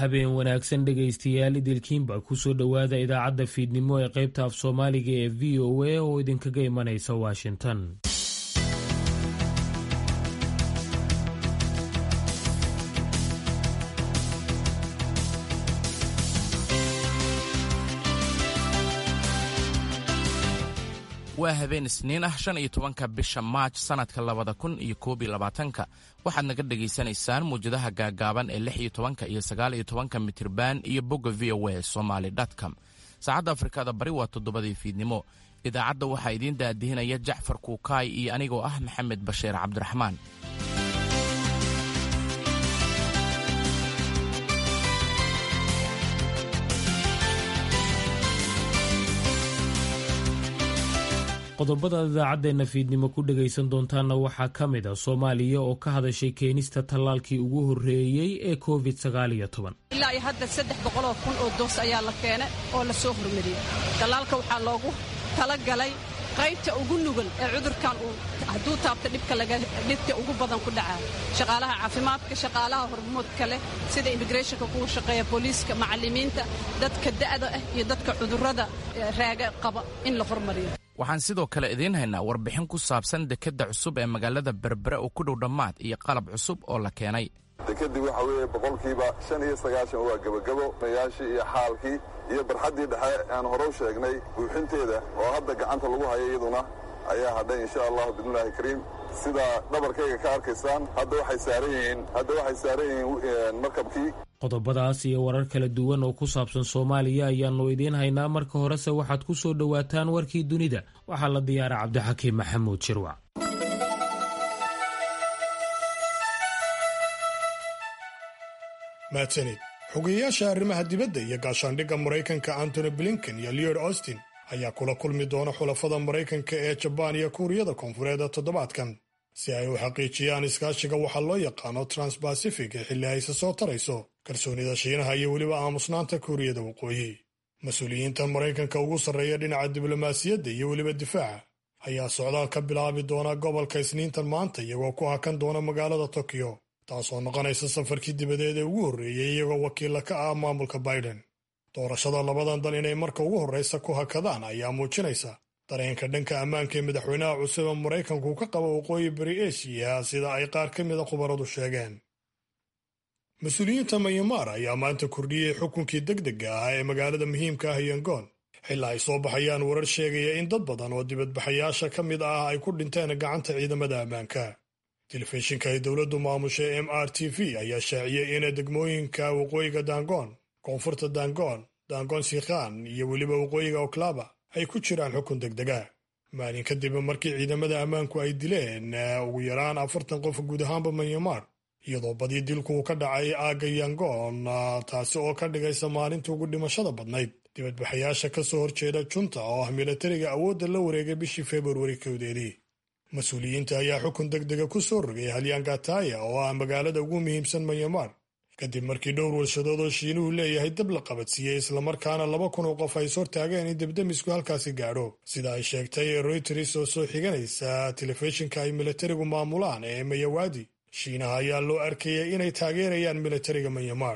habeen wanaagsan dhegaystayaal idilkiinba kusoo dhowaada idaacadda fiidnimo ee qaybta af soomaaliga ee v o a oo idinkaga imanaysa washington waa habeen isniin ah shan iyo tobanka bisha maaj sannadka labada kun iyo koob iyo labaatanka waxaad naga dhegaysanaysaan muwjadaha gaagaaban ee lix iyo tobanka iyo sagaal iyo tobanka mitirban iyo bogga v o a somaly com saacadda afrikada bari waa toddobadii fiidnimo idaacadda waxaa idiin daadihinaya jacfar kuukaay iyo anigoo ah maxamed bashiir cabdiraxmaan qodobada idaacaddeena fiidnimo ku dhegaysan doontaanna waxaa ka mid a soomaaliya oo ka hadashay keenista tallaalkii ugu horreeyey ee covid sagaaliyo toban ilaa iyo hadda saddex boqoloo kun oo doos ayaa la keenay oo la soo hormariyey tallaalka waxaa loogu talagalay qaybta ugu nugul ee cudurkan uu hadduu taabto dhibka ugu badan ku dhacaa shaqaalaha caafimaadka shaqaalaha hormoodka leh sida immigreshonka kuwa shaqeeya booliiska macallimiinta dadka da'da ah iyo dadka cudurrada raaga qaba in la hormariyo waxaan sidoo kale idiin haynaa warbixin ku saabsan dekedda cusub ee magaalada berbere oo ku dhow dhammaad iyo qalab cusub oo la keenay dekedii waxa weeye boqolkiiba shan iyo sagaashan waa gebagabo mayaashii iyo xaalkii iyo barxaddii dhexe aan hore u sheegnay buuxinteeda oo hadda gacanta lagu hayo iyaduna ayaa hadhay insha allahu bidnillaahi kariim sida dhabarkayga ka arkaysaan hadda waxay saaran yihiin hadda waxay saaran yihiin markabkii qodobadaas iyo warar kala duwan oo ku saabsan soomaaliya ayaannu idiin haynaa marka horese waxaad ku soo dhowaataan warkii dunida waxaa la diyaara cabdixakiim maxamuud shirwac mahadsanid xogeyayaasha arrimaha dibadda iyo gaashaandhigga maraykanka antony blinken iyo leod austin ayaa kula kulmi doona xulafada maraykanka ee jabaan iyo kuuriyada koonfureed toddobaadkan si ay u xaqiijiyaan iskaashiga waxaa loo yaqaano transbacific ee xilli ayse soo tarayso kalsoonida shiinaha iyo weliba aamusnaanta kuuriyada waqooyi mas-uuliyiinta maraykanka ugu sarreeya dhinaca diblomaasiyadda iyo weliba difaaca ayaa socdaal ka bilaabi doona gobolka isniintan maanta iyagoo ku hakan doona magaalada tokyo taasoo noqonaysa safarkii dibadeed ee ugu horreeyey iyagoo wakiilla ka ah maamulka biden doorashada labadan dal inay marka ugu horraysa ku hakadaan ayaa muujinaysa dareenka dhanka ammaanka ee madaxweynaha cusub ee maraykanku ka qaba waqooyi bari eshiya sida ay qaar ka mida khubaradu sheegeen mas-uuliyiinta mayamaar ayaa maanta kordhiyey xukunkii degdega ah ee magaalada muhiimka ah yangoon xilaa ay soo baxayaan warar sheegaya in dad badan oo dibadbaxayaasha ka mid ah ay ku dhinteen gacanta ciidamada ammaanka telefishinka ay dowladdu maamushay m r t v ayaa shaaciyey in degmooyinka waqooyiga dangoon koonfurta dangoon dangoon sikhan iyo weliba waqooyiga oklaba ay ku jiraan xukun degdega maalin kadib markii ciidamada ammaanku ay dileen ugu yaraan afartan qof guud ahaanba manyamar iyadoo badii dilku uu ka dhacay aagga yangoon taasi oo ka dhigaysa maalinta ugu dhimashada badnayd dibadbaxayaasha ka soo horjeeda junta oo ah milatariga awoodda la wareegay bishii februari kowdeedii mas-uuliyiinta ayaa xukun degdega ku soo rogay halyangataya oo ah magaalada ugu muhiimsan manyamar kadib markii dhowr warshadood oo shiinuhu leeyahay dab la qabadsiiyey islamarkaana laba kun oo qof ay is hortaageen in debdemisku halkaasi gaadho sida ay sheegtay royters oo soo xiganaysa telefishinka ay milatarigu maamulaan ee mayawadi shiinaha ayaa loo arkayay inay taageerayaan milatariga manyamar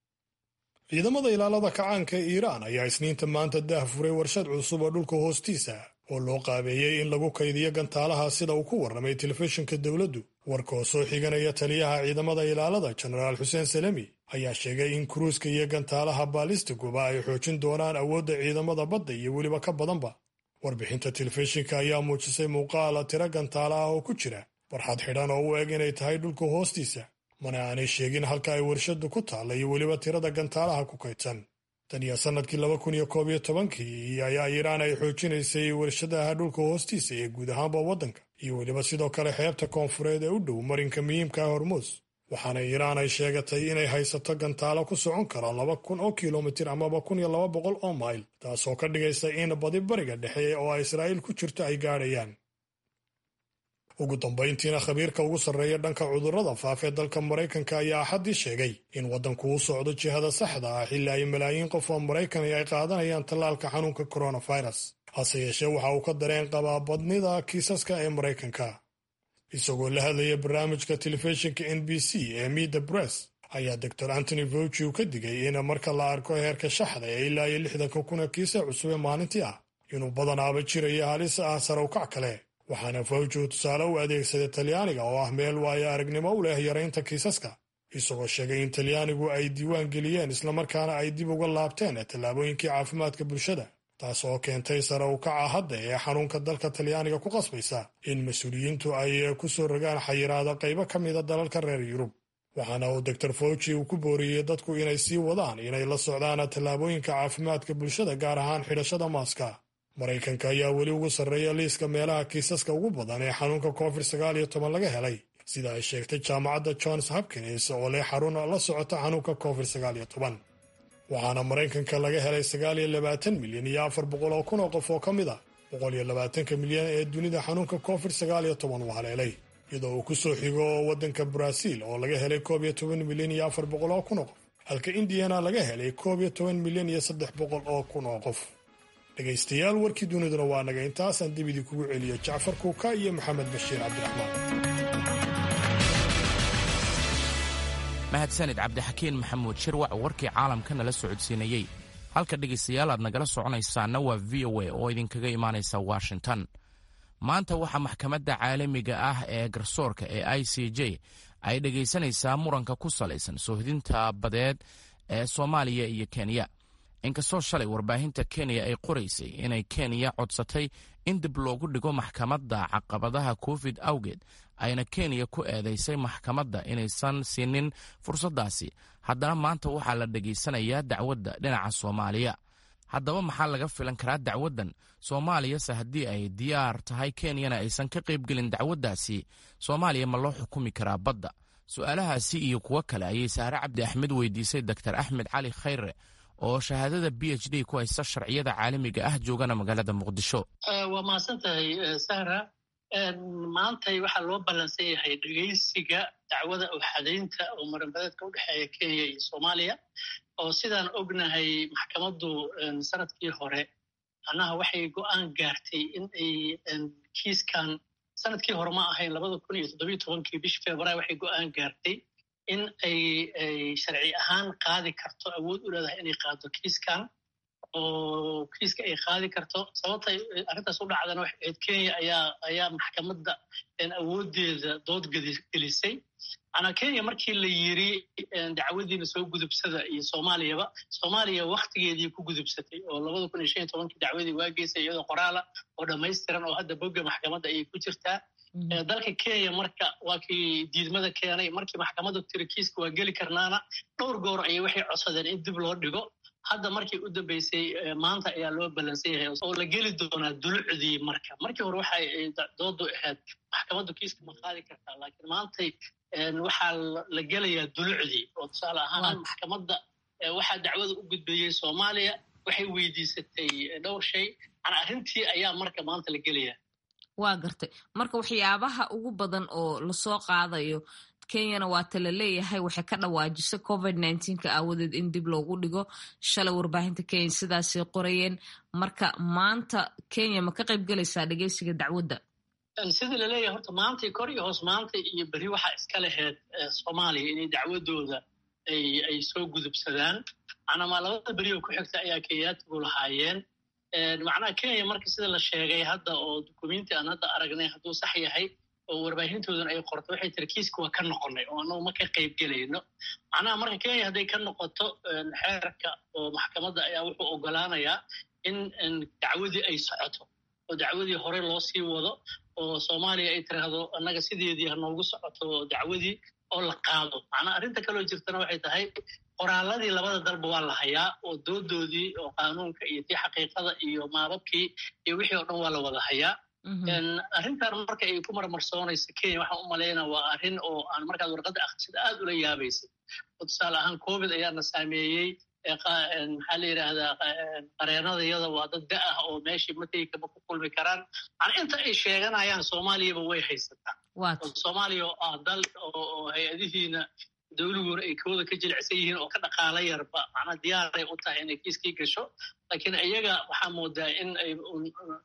ciidamada ilaalada kacaanka ee iiraan ayaa isniinta maanta daah furay warshad cusub oo dhulka hoostiisa oo loo qaabeeyey in lagu kaydiyo gantaalaha sida uu ku warramay telefishinka dowladdu warkoo soo xiganaya taliyaha ciidamada ilaalada jenaraal xuseen salemi ayaa sheegay in kuruuska iyo gantaalaha baalistiguba ay xoojin doonaan awoodda ciidamada badda iyo weliba ka badanba warbixinta telefishinka ayaa muujisay muuqaala tiro gantaala ah oo ku jira barxad xidhan oo u eg inay tahay dhulka hoostiisa mana aanay sheegin halka ay warshaddu ku taalla iyo weliba tirada gantaalaha ku kaydsan tan iyo sannadkii laba kun iyo koob iyo tobankii ayaa iiraan ay xoojinaysay warshadaha dhulka hoostiisa ee guud ahaanba waddanka iyo weliba sidoo kale xeebta koonfureed ee u dhow marinka muhiimka ah hormuus waxaana iiraan ay sheegatay inay haysato gantaalo ku socon kara laba kun oo kilomitir amaba kun iyo laba boqol oo mayl taasoo ka dhigaysa in badi bariga dhexe oo ay israa'iil ku jirto ay gaadhayaan ugu dambayntiina khabiirka ugu sarreeya dhanka cudurrada faafee dalka maraykanka ayaa axaddii sheegay in waddanku u socdo jihada saxda ah xilli ay malaayiin qof oo maraykan ay qaadanayaan tallaalka xanuunka coronavirus hase yeeshee waxa uu ka dareen qabaa badnida kiisaska ee maraykanka isagoo la hadlaya barnaamijka telefishinka n b c ee mida bress ayaa doctor antony fauci uu ka digay in marka la arko heerka shaxda ee ilaa iyo lixdanka kuna kiisa cusub ee maalintii ah inuu badanaaba jirayo halis ah sare ukac kale waxaana fawji uu tusaale u adeegsaday talyaaniga oo ah meel waayo aragnimo u leh yaraynta kiisaska isagoo sheegay in talyaanigu ay diiwaan geliyeen islamarkaana ay dib uga laabteen tallaabooyinkii caafimaadka bulshada taas oo keentay sare ukaca hadda ee xanuunka dalka talyaaniga ku qasbaysa in mas-uuliyiintu ay ku soo rogaan xayiraado qaybo ka mida dalalka reer yurub waxaana uu doctor fauci uu ku booriyey dadku inay sii wadaan inay la socdaan tallaabooyinka caafimaadka bulshada gaar ahaan xidhashada maaska maraykanka ayaa weli ugu sarreeya liiska meelaha kiisaska ugu badan ee xanuunka covid sagaal iyo toban laga helay sida ay sheegtay jaamacadda johns hopkins oo leh xarun la socota xanuunka covid sagaal iyo toban waxaana maraykanka laga helay sagaal iyo labaatan milyan iyo afar boqol oo kun oo qof oo ka mid a boqol iyo labaatanka milyan ee dunida xanuunka covid sagaal iyo toban uu haleelay iyadoo uu ku soo xigo waddanka baraaziil oo laga helay koob iyo toban milyan iyo afar boqol oo kun oo qof halka indiyana laga helay koob iyo toban milyan iyo saddex boqol oo kun oo qof dhegaystayaal warkii duniduna waa naga intaasaan dib idinkugu celiyo jacfar kuuka iyo maxamed bashiir cabdiraxmaan mahadsanid cabdixakiin maxamuud shirwac warkii caalamka nala socodsiinayey halka dhegaystayaal aad nagala soconaysaana waa v o a oo idinkaga imaanaysa washington maanta waxaa maxkamadda caalamiga ah ee garsoorka ee i c j ay dhegaysanaysaa muranka ku salaysan soohdinta badeed ee soomaaliya iyo kenya inkastoo shalay warbaahinta kenya ay qoraysay inay kenya codsatay in dib loogu dhigo maxkamadda caqabadaha covid awgeed ayna kenya ku eedaysay maxkamadda inaysan siinin fursaddaasi haddana maanta waxaa la dhegaysanayaa dacwadda dhinaca soomaaliya haddaba maxaa laga filan karaa dacwaddan soomaaliyase haddii ay diyaar tahay kenyana aysan ka qaybgelin dacwaddaasi soomaaliya ma loo xukumi karaa badda su'aalahaasi iyo kuwo kale ayay sahre cabdi axmed weydiisay doktor axmed cali khayre oo shahaadada b h d ku haysta sharciyada caalamiga ah joogana magaalada muqdisho waa mahadsan tahay sahra maantay waxaa loo ballansan yahay dhegaysiga dacwada uxadaynta oo maranbadeedka u dhexeeya kenya iyo soomaaliya oo sidaan ognahay maxkamaddu sanadkii hore macnaha waxay go'aan gaartay in ay kiiskan sanadkii hore ma ahayn labada kun iyo toddobiyo tobankii bishii februaar waxay go'aan gaartay in ay sharci ahaan qaadi karto awood u leedahay inay qaado kiiskan oo kiiska ay qaadi karto sababtay arrintaas u dhacdana waxay ahayd kenya ayaa ayaa maxkamadda awooddeeda dood gelisay manaa kenya markii la yiri dacwadiina soo gudubsada iyo soomaaliyaba soomaaliya waktigeedii ku gudubsatay oo labada kun iyo shan iyo tobankii dacwadii waa geysay iyadoo qoraala oo dhammaystiran oo hadda bogga maxkamadda ayay ku jirtaa dalka kenya marka waa kii diidmada keenay markii maxkamadda tiri kiiska waa geli karnaana dhowr goor ayay waxay codsadeen in dib loo dhigo hadda markii u dambeysay maanta ayaa loo ballansan yahay oo la geli doonaa dulucdii marka markii hore waxay doodu ahayd maxkamaddu kiiska ma qaadi kartaa laakiin maantay waxaa la gelayaa dulucdii oo tusaale ahaan maxkamadda waxaa dacwada u gudbeeyey soomaaliya waxay weydiisatay dhowr shay manaa arrintii ayaa marka maanta la gelayaa waa gartay marka waxyaabaha ugu badan oo lasoo qaadayo kenyana waata la leeyahay waxay ka dhawaajisay covid nka aawadeed in dib loogu dhigo shalay warbaahinta kenya sidaasay qorayeen marka maanta kenya ma ka qayb gelaysaa dhegeysiga dacwadda sidii laleeyahay horta maantay kor iyo hoos maanta iyo berri waxaa iska laheyd soomaaliya inay dacwadooda ay soo gudubsadaan macnamaa labada beri oo ku xigta ayaa kenyaatigu lahaayeen macnaha kenya marka sida la sheegay hadda oo dukumenti aan hadda aragnay hadduu sax yahay oo warbaahintoodana ay qorto waxay tiri kiiska waa ka noqonay oo annagu ma ka qayb gelayno macnaha marka kenya hadday ka noqoto xeerka oo maxkamadda ayaa wuxuu ogolaanayaa in dacwadii ay socoto oo dacwadii hore loo sii wado oo soomaaliya ay tiraahdo annaga sideedii ha noogu socoto dacwadii oo la qaado macnaha arrinta kaloo jirtana waxay tahay qoraaladii labada dalba waa la hayaa oo doodoodii oo qaanuunka iyo tii xaqiiqada iyo maababkii iyo wixii oo dhan waa la wada hayaa arrintan marka ay ku marmarsoonaysa kenya waxaan u malaynaa waa arrin oo aan markaad warqadda akhrisada aad ula yaabaysay oo tusaale ahaan covid ayaana saameeyey maxaa la yidhaahdaa qareenadayada waa dad da ah oo meeshii mategi kama ku kulmi karaan macnaa inta ay sheeganayaan soomaaliyaba way haysataa soomaaliya oo ah dal oo hay-adihiina dawliguuna ay kooda ka jilicsan yihiin oo ka dhaqaala yarba macnaa diyaaray u tahay inay kiiskii gasho laakiin iyaga waxaa moodaa in ay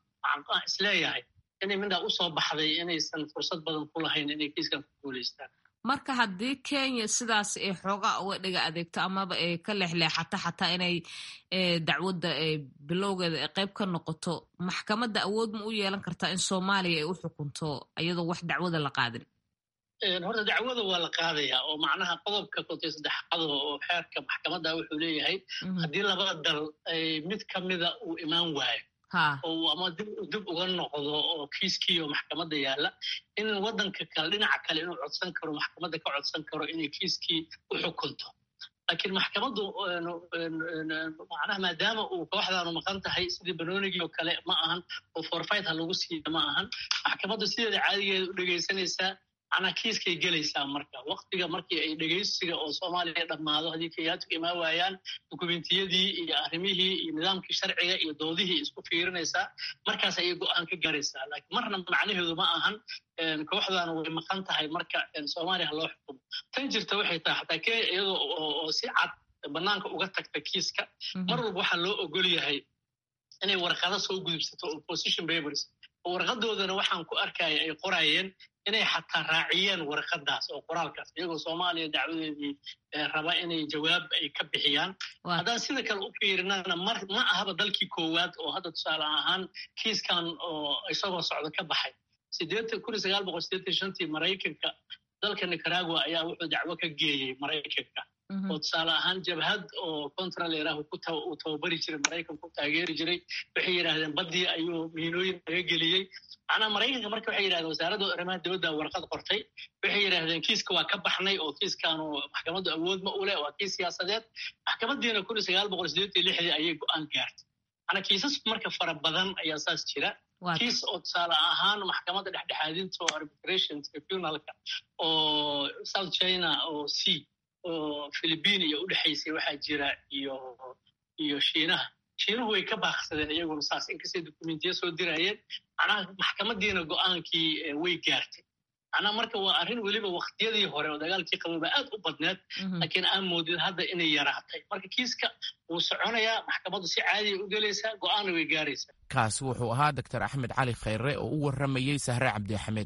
isleeyahay inay midhaa usoo baxday inaysan fursad badan ku lahayn inay kiiskan ku guulaystaan marka haddii kenya sidaas ay xoogaa uga dhiga adeegto amaba ay ka leexleexato xataa inay dacwadda bilowgeeda ay qayb ka noqoto maxkamadda awood ma u yeelan kartaa in soomaaliya ay u xukunto iyadoo wax dacwada la qaadin horta dacwada waa la qaadayaa oo macnaha qodobka kontay saddexaad oo xeerka maxkamadda wuxuu leeyahay haddii labada dal mid ka mida uu imaan waayo oo ama dib uga noqdo oo kiiskii oo maxkamadda yaalla in waddanka kale dhinaca kale inuu codsan karo maxkamadda ka codsan karo inay kiiskii u xukunto laakiin maxkamaddu macnaha maadaama uu kooxdaanu maqan tahay sidii banoonigii oo kale ma ahan oo forfait ha lagu siiya ma ahan maxkamaddu sideeda caadigeeda u dhegaysanaysaa macnaha kiiskay gelaysaa marka waktiga markii ay dhegaysiga oo soomaaliya dhammaado haddii kayaatuka imaan waayaan dukumentiyadii iyo arrimihii iyo nidaamkii sharciga iyo doodihii isku fiirinaysaa markaas ayay go-aan ka garaysaa laakiin marna macnaheedu ma ahan kooxdaanu way maqan tahay marka soomaaliya ha loo xukumo tan jirta waxay tahay xataa kenya iyadoo oo si cad bannaanka uga tagta kiiska mar walba waxaa loo ogol yahay inay warqado soo gudubsato opposition papers oo warqadoodana waxaan ku arkaya ay qoraayeen inay xataa raaciyeen warqadaas oo qoraalkaas iyagoo soomaaliya dacwadeedii raba inay jawaab ay ka bixiyaan haddaan sida kale u fiirinana mar ma ahaba dalkii koowaad oo hadda tusaale ahaan kiiskan oo isagoo socdo ka baxay tii maraykanka dalka nicaragua ayaa wuxuu dacwo ka geeyey maraykanka oo tusaale ahaan jabhad oo contraleerah uu tababari jiray maraykanku taageeri jiray waxay yidhaahdeen baddii ayuu miinooyin laga geliyey macnaha maraykanka marka waxay yidhahdeen wasaaradda arrimaha dibadda warqad qortay waxay yidhaahdeen kiiska waa ka baxnay oo kiiskaanu maxkamaddu awood ma u leh waa kiis siyaasadeed maxkamaddiina ayay go-aan gaartay macnaa kiisas marka fara badan ayaa saas jira kiis oo tusaale ahaan maxkamadda dhexdhexaadinta oo arbitration tribunalka oo south china oo c oo philibiin iyo udhexaysay waxaa jira iyo iyo shiinaha shiinuhu way ka baaqsadeen iyaguna saas inkastay dokumentiya soo dirayeen macnaha maxkamaddiina go-aankii way gaartay macnaha marka waa arrin weliba waktiyadii hore oo dagaalkii qabooba aad u badneed laakiin aan moodid hadda inay yaraatay marka kiiska wuu soconayaa maxkamaddu si caadiya u gelaysaa go-aanna way gaaraysaa kaasi wuxuu ahaa doctor axmed cali khayre oo u warramayey sahre cabdi axmed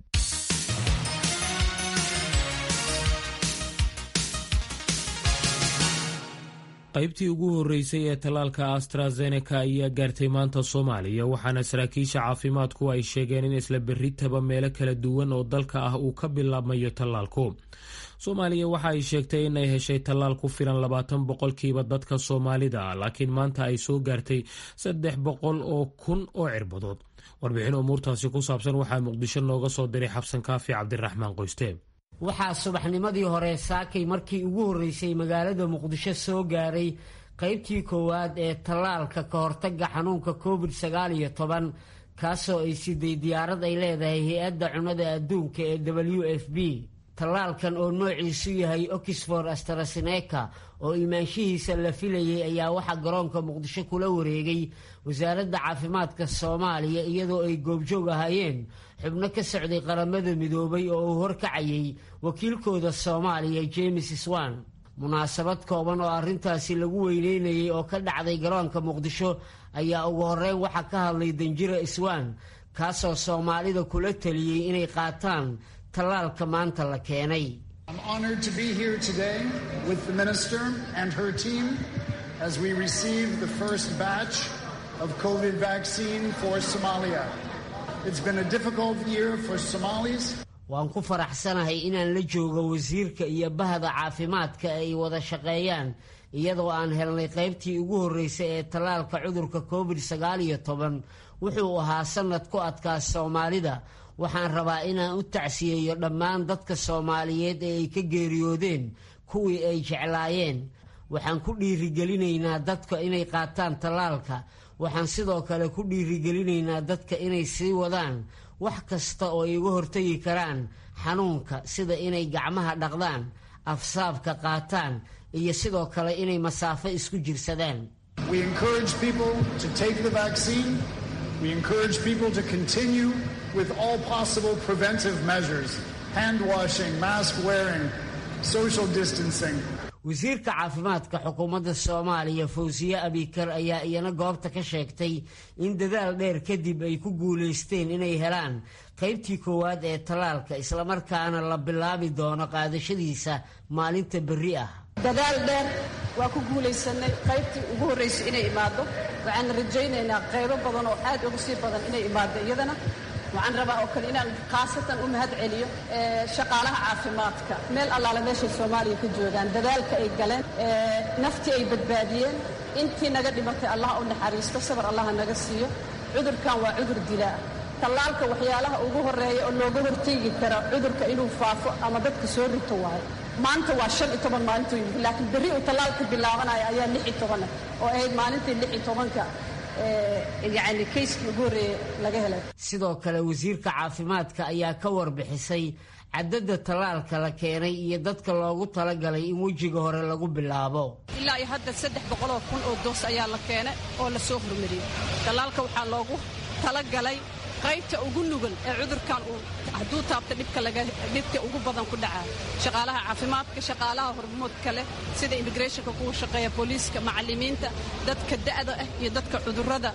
qaybtii ugu horreysay ee tallaalka astrazeneca ayaa gaartay maanta soomaaliya waxaana saraakiisha caafimaadku ay sheegeen in isla berritaba meelo kala duwan oo dalka ah uu ka bilaabmayo tallaalku soomaaliya waxa ay sheegtay inay heshay tallaal ku filan labaatan boqolkiiba dadka soomaalida ah laakiin maanta ay soo gaartay saddex boqol oo kun oo cirbadood warbixin umuurtaasi ku saabsan waxaa muqdisho nooga soo diray xabsan kaafi cabdiraxmaan qoyste waxaa subaxnimadii hore saakay markii ugu horreysay magaalada muqdisho soo gaaray qaybtii koowaad ee tallaalka ka hortagga xanuunka covid sagaal iyo toban kaasoo ay siday diyaarad ay leedahay hay-adda cunnada adduunka ee w f b tallaalkan oo noociisu yahay oxford astraseneca oo imaanshihiisa la filayay ayaa waxaa garoonka muqdisho kula wareegay wasaaradda caafimaadka soomaaliya iyadoo ay goobjoog ahaayeen xubno ka socday qaramada midoobay oo uu horkacayay wakiilkooda soomaaliya james swan munaasabad kooban oo arrintaasi lagu weyneynayay oo ka dhacday garoonka muqdisho ayaa ugu horreyn waxaa ka hadlay danjira swan kaasoo soomaalida kula taliyey inay qaataan tallaalka maanta la keenay I'm honored to be here today with the minister and her team as we receive the first batch of COVID vaccine for Somalia. It's been a difficult year for Somalis. waan ku faraxsanahay inaan la joogo wasiirka iyo bahda caafimaadka ay wada shaqeeyaan iyadoo aan helnay qaybtii ugu horreysay ee tallaalka cudurka covid sagaal iyo toban wuxuu ahaa sannad ku adkaa soomaalida waxaan rabaa inaan u tacsiyeeyo dhammaan dadka soomaaliyeed ee ay ka geeriyoodeen kuwii ay jeclaayeen waxaan ku dhiirigelinaynaa dadka inay qaataan tallaalka waxaan sidoo kale ku dhiirigelinaynaa dadka inay sii wadaan wax kasta oo ay uga hortagi karaan xanuunka sida inay gacmaha dhaqdaan afsaabka qaataan iyo sidoo kale inay masaafo isku jirsadaan We encourage people to take the vaccine. We encourage people to continue with all possible preventive measures hand washing, mask wearing, social distancing. wasiirka caafimaadka xukuumadda soomaaliya fawsiye abikar ayaa iyana goobta ka sheegtay in dadaal dheer kadib ay ku guulaysteen inay helaan qaybtii koowaad ee tallaalka islamarkaana la bilaabi doono qaadashadiisa maalinta berri ah dadaal dheer waa ku guulaysanay qaybtii ugu horraysay inay imaaddo waxaan rajaynaynaa qaybo badan oo aad uga sii badan inay imaaddo iyadana waxaan rabaa oo kale inaan khaasatan u mahad celiyo shaqaalaha caafimaadka meel allaale meeshay soomaaliya ka joogaan dadaalka ay galeen naftii ay badbaadiyeen intii naga dhimatay allah u naxariisto sabar allaha naga siiyo cudurkan waa cudur dilaa tallaalka waxyaalaha ugu horreeya oo looga horteegi kara cudurka inuu faafo ama dadka soo rito waayo maanta waa shan iyo toban maalintuu yimid laakiin berri uu tallaalka bilaabanaya ayaa lix iyo tobanah oo ahayd maalintii lix iyo tobanka yani kayskii ugu horreeye laga helay sidoo kale wasiirka caafimaadka ayaa ka warbixisay cadadda tallaalka la keenay iyo dadka loogu talagalay in wejiga hore lagu bilaabo ilaa iyo hadda saddex boqoloo kun oo doos ayaa la keenay oo la soo hormariyey tallaalka waxaa loogu talagalay qaybta ugu nugul ee cudurkan uu hadduu taabta dhibka ugu badan ku dhacaa shaqaalaha caafimaadka shaqaalaha hormoodka leh sida immigrationka kuwa shaqeeya booliiska macallimiinta dadka da'da ah iyo dadka cudurrada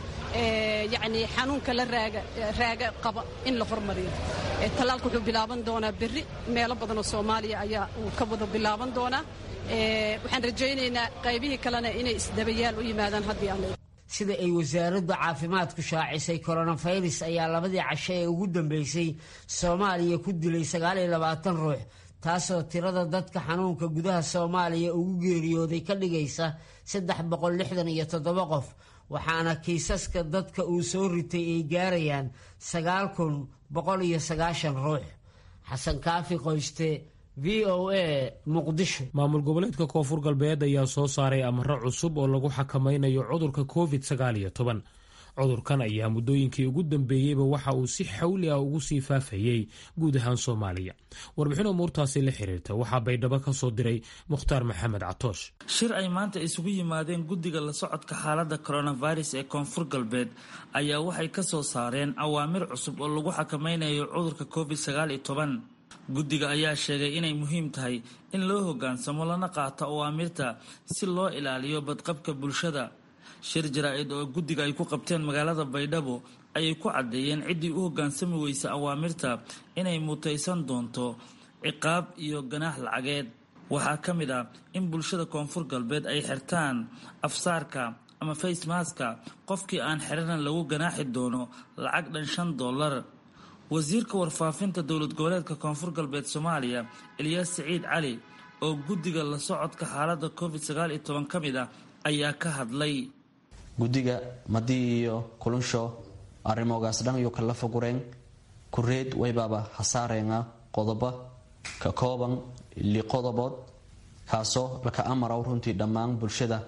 yacni xanuunka la raaga raaga qaba in la hormariyo tallaalka wuxuu bilaaban doonaa berri meelo badan oo soomaaliya ayaa uu ka wada bilaaban doonaa waxaan rajaynaynaa qaybihii kalena inay isdabayaal u yimaadaan haddii aan sida ay wasaaradda caafimaadku shaacisay koronafirus ayaa labadii casho ee ugu dambeysay soomaaliya ku dilay sagaaliyo labaatan ruux taasoo tirada dadka xanuunka gudaha soomaaliya ugu geeriyooday ka dhigaysa saddex boqol lixdan iyo toddoba qof waxaana kiisaska dadka uu soo ritay ay gaarayaan sagaal kun boqol iyo sagaashan ruux xasan kaafi qoyste v o a muqdisho maamul goboleedka koonfur galbeed ayaa soo saaray amaro cusub oo lagu xakamaynayo cudurka covid sagaal iyo toban cudurkan ayaa muddooyinkii ugu dambeeyeyba waxa uu si xawli ah ugu sii faafayey guud ahaan soomaaliya warbixin umuurtaasi la xiriirta waxaa baydhabo ka soo diray mukhtaar maxamed catoosh shir ay maanta isugu yimaadeen guddiga la socodka xaaladda coronavirus ee koonfur galbeed ayaa waxay ka soo saareen awaamir cusub oo lagu xakamaynayo cudurka covid sagaal iyo toban guddiga ayaa sheegay inay muhiim tahay in loo hoggaansamo lana qaato awaamirta si loo ilaaliyo badqabka bulshada shir jaraa-id oo guddiga ay ku qabteen magaalada baydhabo ayay ku caddeeyeen ciddii u hoggaansami weysa awaamirta inay mutaysan doonto ciqaab iyo ganaax lacageed waxaa ka mid ah in bulshada koonfur galbeed ay xirtaan afsaarka ama facemaska qofkii aan xiranan lagu ganaaxi doono lacag dhan shan dollar wasiirka warfaafinta dowlad goboleedka koonfur galbeed soomaaliya elyaas siciid cali oo guddiga la socodka xaaladda covid sagaal iyo toban ka mid ah ayaa ka hadlay guddiga madii iyo kulunsho arrimogaas dhan iyo kala fogureen kureed waybaaba hasaareena qodobo ka kooban li qodobood kaasoo laka amaraw runtii dhammaan bulshada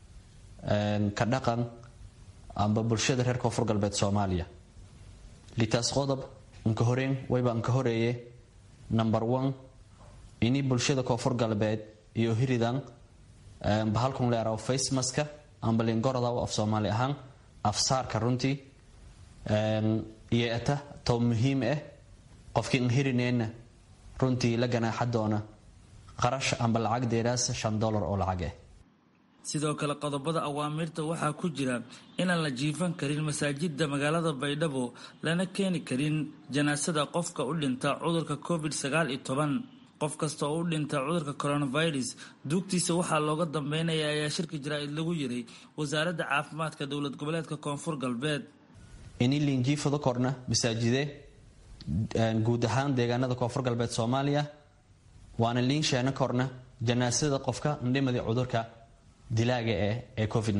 ka dhaqan amba bulshada reer koonfur galbeed soomaaliya litaas qodob nka horeen wayba nka horeeye number one ini bulshada koonfur galbeed iyo hiridan bahalkun leeraw facemaska amba lingoradaw af soomaali ahaan afsaarka runtii iyo eta tow muhiim ah qofkii n hirineenna runtii la ganaaxa doona qarash amba lacag deeraas shan dollar oo lacag ah sidoo kale qodobada awaamirta waxaa ku jira inaan la jiifan karin masaajida magaalada baydhabo lana keeni karin janaasada qofka u dhinta cudurka covid sagaal iyo toban qof kasta oo u dhinta cudurka coronavirus duugtiisa waxaa looga dambeynaya ayaa shirka jaraa-id lagu yiray wasaaradda caafimaadka dowlad goboleedka koonfur galbeed ini liinjiifado korna masaajide guud ahaan deegaanada koonfur galbeed soomaaliya waana liin sheena korna janaasada qofka ndhimadi cudurka dilaaga eh ee covid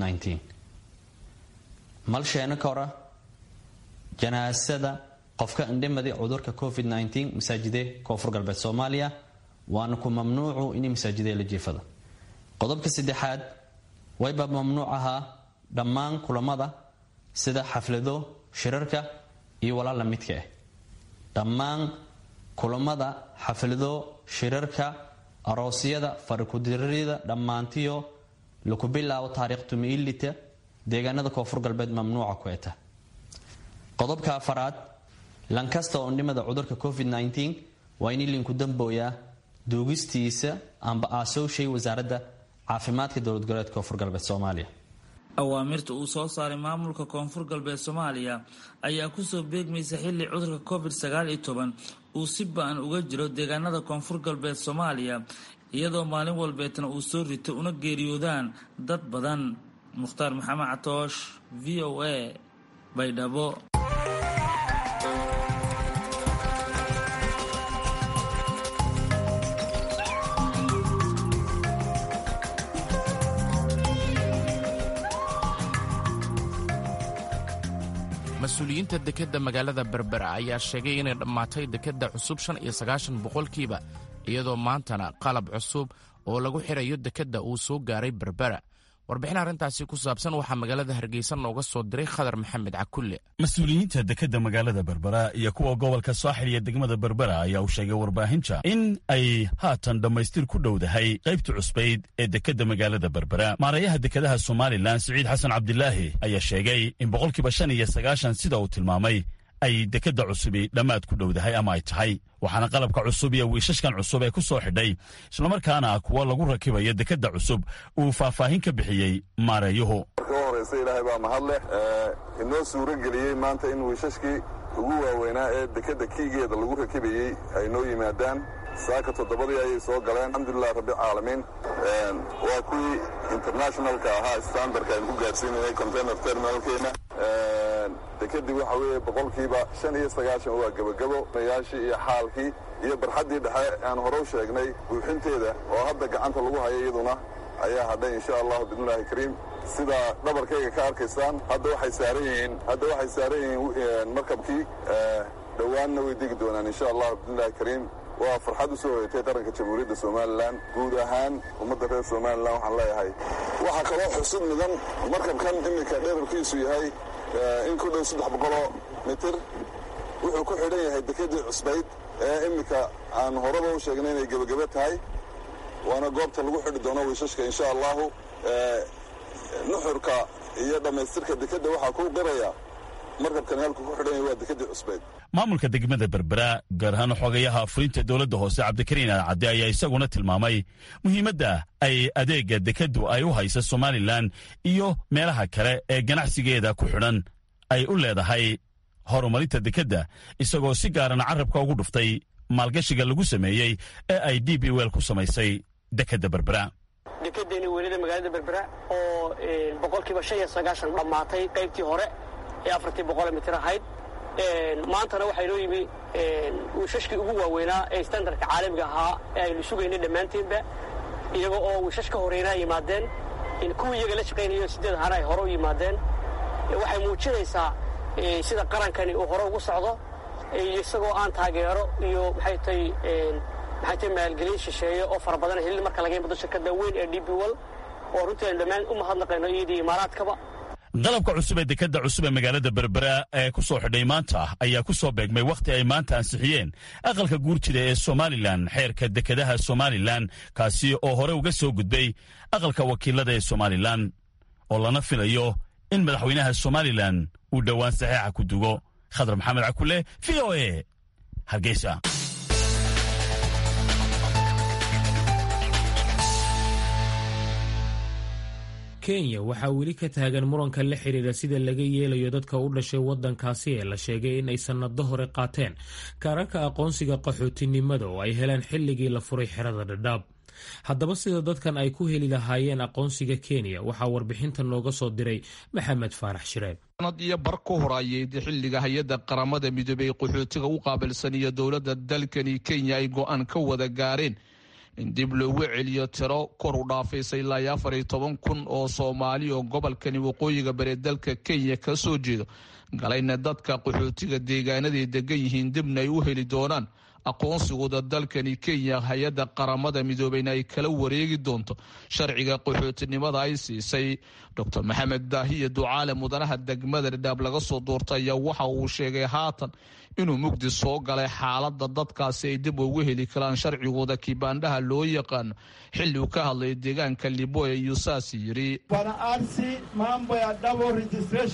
mal sheena kora janaasada qofka indhimadi cudurka covid masaajide koonfur galbeed soomaaliya waana ku mamnuucu in masaajide la jiifada qodobka saddexaad wayba mamnuuc ahaa dhammaan kulamada sida xaflado shirarka iyo walaala midka ah dhammaan kulamada xaflado shirarka aroosyada farikudirida dhammaantiyo laku bilaabo taariikh tumiilita deegaanada koonfur galbeed mamnuuca ku eta qodobka afaraad lankasta oo ndhimada cudurka covid waa in linku dambooyaa duugistiisa amba aasowshay wasaaradda caafimaadka dowlad goboleedka koonfur galbeed soomaaliya awaamirta uu soo saaray maamulka koonfur galbeed soomaaliya ayaa kusoo beegmaysa xilli cudurka covid sagaal iyo toban uu si ba-an uga jiro deegaanada koonfur galbeed soomaaliya iyadoo maalin walbeetna uu soo rito una geeriyoodaan dad badan mukhtaar maxamed catoosh v o a baydhabo mas-uuliyiinta dekedda magaalada berbera ayaa sheegay inay dhammaatay dekedda cusub shan iyo sagaashan boqolkiiba iyadoo maantana qalab cusub oo lagu xirayo dekedda uu soo gaaray berbera warbixin arrintaasi ku saabsan waxaa magaalada hargeysa nooga soo diray khadar maxamed cakulle mas-uuliyiinta dekedda magaalada berbera iyo kuwa gobolka saaxil iyo degmada berbera ayaa u sheegay warbaahinta in ay haatan dhammaystir ku dhowdahay qaybta cusbayd ee dekedda magaalada berbera maarayaha dekedaha somalilan siciid xasan cabdilaahi ayaa sheegay in boqolkiiba shan iyo sagaashan sida uu tilmaamay ay dekedda cusubi dhammaad ku dhowdahay ama ay tahay waxaana qalabka cusub iyo wiishashkan cusub ee ku soo xidhay islamarkaana kuwa lagu rakibayo dekedda cusub uu faahfaahin ka bixiyey maareeyuhu marka u horraysa ilaahay baa mahad leh inoo suuro geliyey maanta in wiishashkii ugu waaweynaa ee dekedda kiigeeda lagu rakibayey ay noo yimaadaan saaka toddobadii ayay soo galeen alxamdulilah rabbilcaalamiin waa kuwii internationalka ahaa standardka aynu ku gaadhsiinayay container terminalkeena dekedii waxa weeye boqolkiiba shan iyo sagaashan waa gebagabo mayaashii iyo xaalkii iyo barxaddii dhexe aan hore u sheegnay buuxinteeda oo hadda gacanta lagu hayo iyaduna ayaa hadhay insha allahu biidnillahi kariim sida dhabarkayga ka arkaysaan hadda waxay saaran yihiin hadda waxay saaran yihiin markabkii dhowaanna way degi doonaan insha allahu biidnillahi kariim waa farxad u soo hoyatay qaranka jamhuuriyadda somalilan guud ahaan ummadda reer somalilan waxaan leeyahay waxaa kaloo xusud mudan markabkan iminka dherarkiisu yahay in ku dhow saddex boqoloo mitir wuxuu ku xidhan yahay dekedii cusbayd ee iminka aan horeba u sheegnay inay gebagebe tahay waana goobta lagu xidhi doono wiishashka insha allahu nuxurka iyo dhammaystirka dekedda waxaa ku qiraya markabkan halku ku xidhan yahay waa dekedii cusbayd maamulka degmada berbera gaar ahaan xogayaha afurinta dowladda hoose cabdikariin alcadde ayaa isaguna tilmaamay muhiimadda ay adeega dekeddu ay u haysa somalilan iyo meelaha kale ee ganacsigeeda ku xidhan ay u leedahay horumarinta dekedda isagoo si gaarana carabka ugu dhuftay maalgashiga lagu sameeyey ee ay d b wel ku samaysay dekedda berbera dekedeeni weynada magaalada berbera oo boqolkiiba shan iyo sagaashan dhammaatay qaybtii hore ee afartii boqole mitir ahayd maantana waxaa inoo yimi wiishashkii ugu waaweynaa ee standardka caalamiga ahaa ee aynu sugaynay dhammaanteenba iyaga oo wiishash ka horeynaa yimaadeen kuwii iyaga la shaqaynayo sideed ahaana ay hore u yimaadeen waxay muujinaysaa sida qarankani uu hore ugu socdo isagoo aan taageero iyo maxay tay maxay tay maalgelin shisheeye oo fara badan helin marka laga yimado shirkadda weyn ee d b wol oo runtii aynu dhammaan u mahadnaqayno iyadii imaaraadkaba qalabka cusub ee dekedda cusub ee magaalada berbera ee ku soo xidhay maanta ayaa ku soo beegmay wakhti ay maanta ansixiyeen aqalka guurjida ee somalilan xeerka dekedaha somalilan kaasi oo hore uga soo gudbay aqalka wakiilada ee somalilan oo lana filayo in madaxweynaha somalilan uu dhowaan saxeixa ku dugo khadar maxamed cakule v o e hargeysa kenya waxaa weli ka taagan muranka la xidhiira sida laga yeelayo dadka u dhashay waddankaasi ee la sheegay in ay sannado hore qaateen kaararka aqoonsiga qaxootinimada oo ay heleen xilligii la furay xerada dhadhaab haddaba sida dadkan ay ku heli lahaayeen aqoonsiga kenya waxaa warbixinta nooga soo diray maxamed faarax shireeb sanad iyo bar ku horaayay xilliga hay-adda qaramada midoobey qaxootiga u qaabilsan iyo dowladda dalkani kenya ay go-aan ka wada gaareen in dib loogu celiyo tiro kor u dhaafaysay ilaa iyo afar iyo toban kun oo soomaali oo gobolkani waqooyiga bari dalka kenya ka soo jeedo galayna dadka qaxootiga deegaanaday degan yihiin dibna ay u heli doonaan aqoonsigooda dalkani kenya hay-adda qaramada midoobeyna ay kala wareegi doonto sharciga qaxootinimada ay siisay docr maxamed daahiya ducaale mudanaha degmada dhadhaab laga soo doortay ayaa waxa uu sheegay haatan inuu mugdi soo galay xaalada dadkaasi ay dib ugu heli karaan sharcigooda kibaandhaha loo yaqaano xilli uu ka hadlay deegaanka liboya iyuu saas yidhi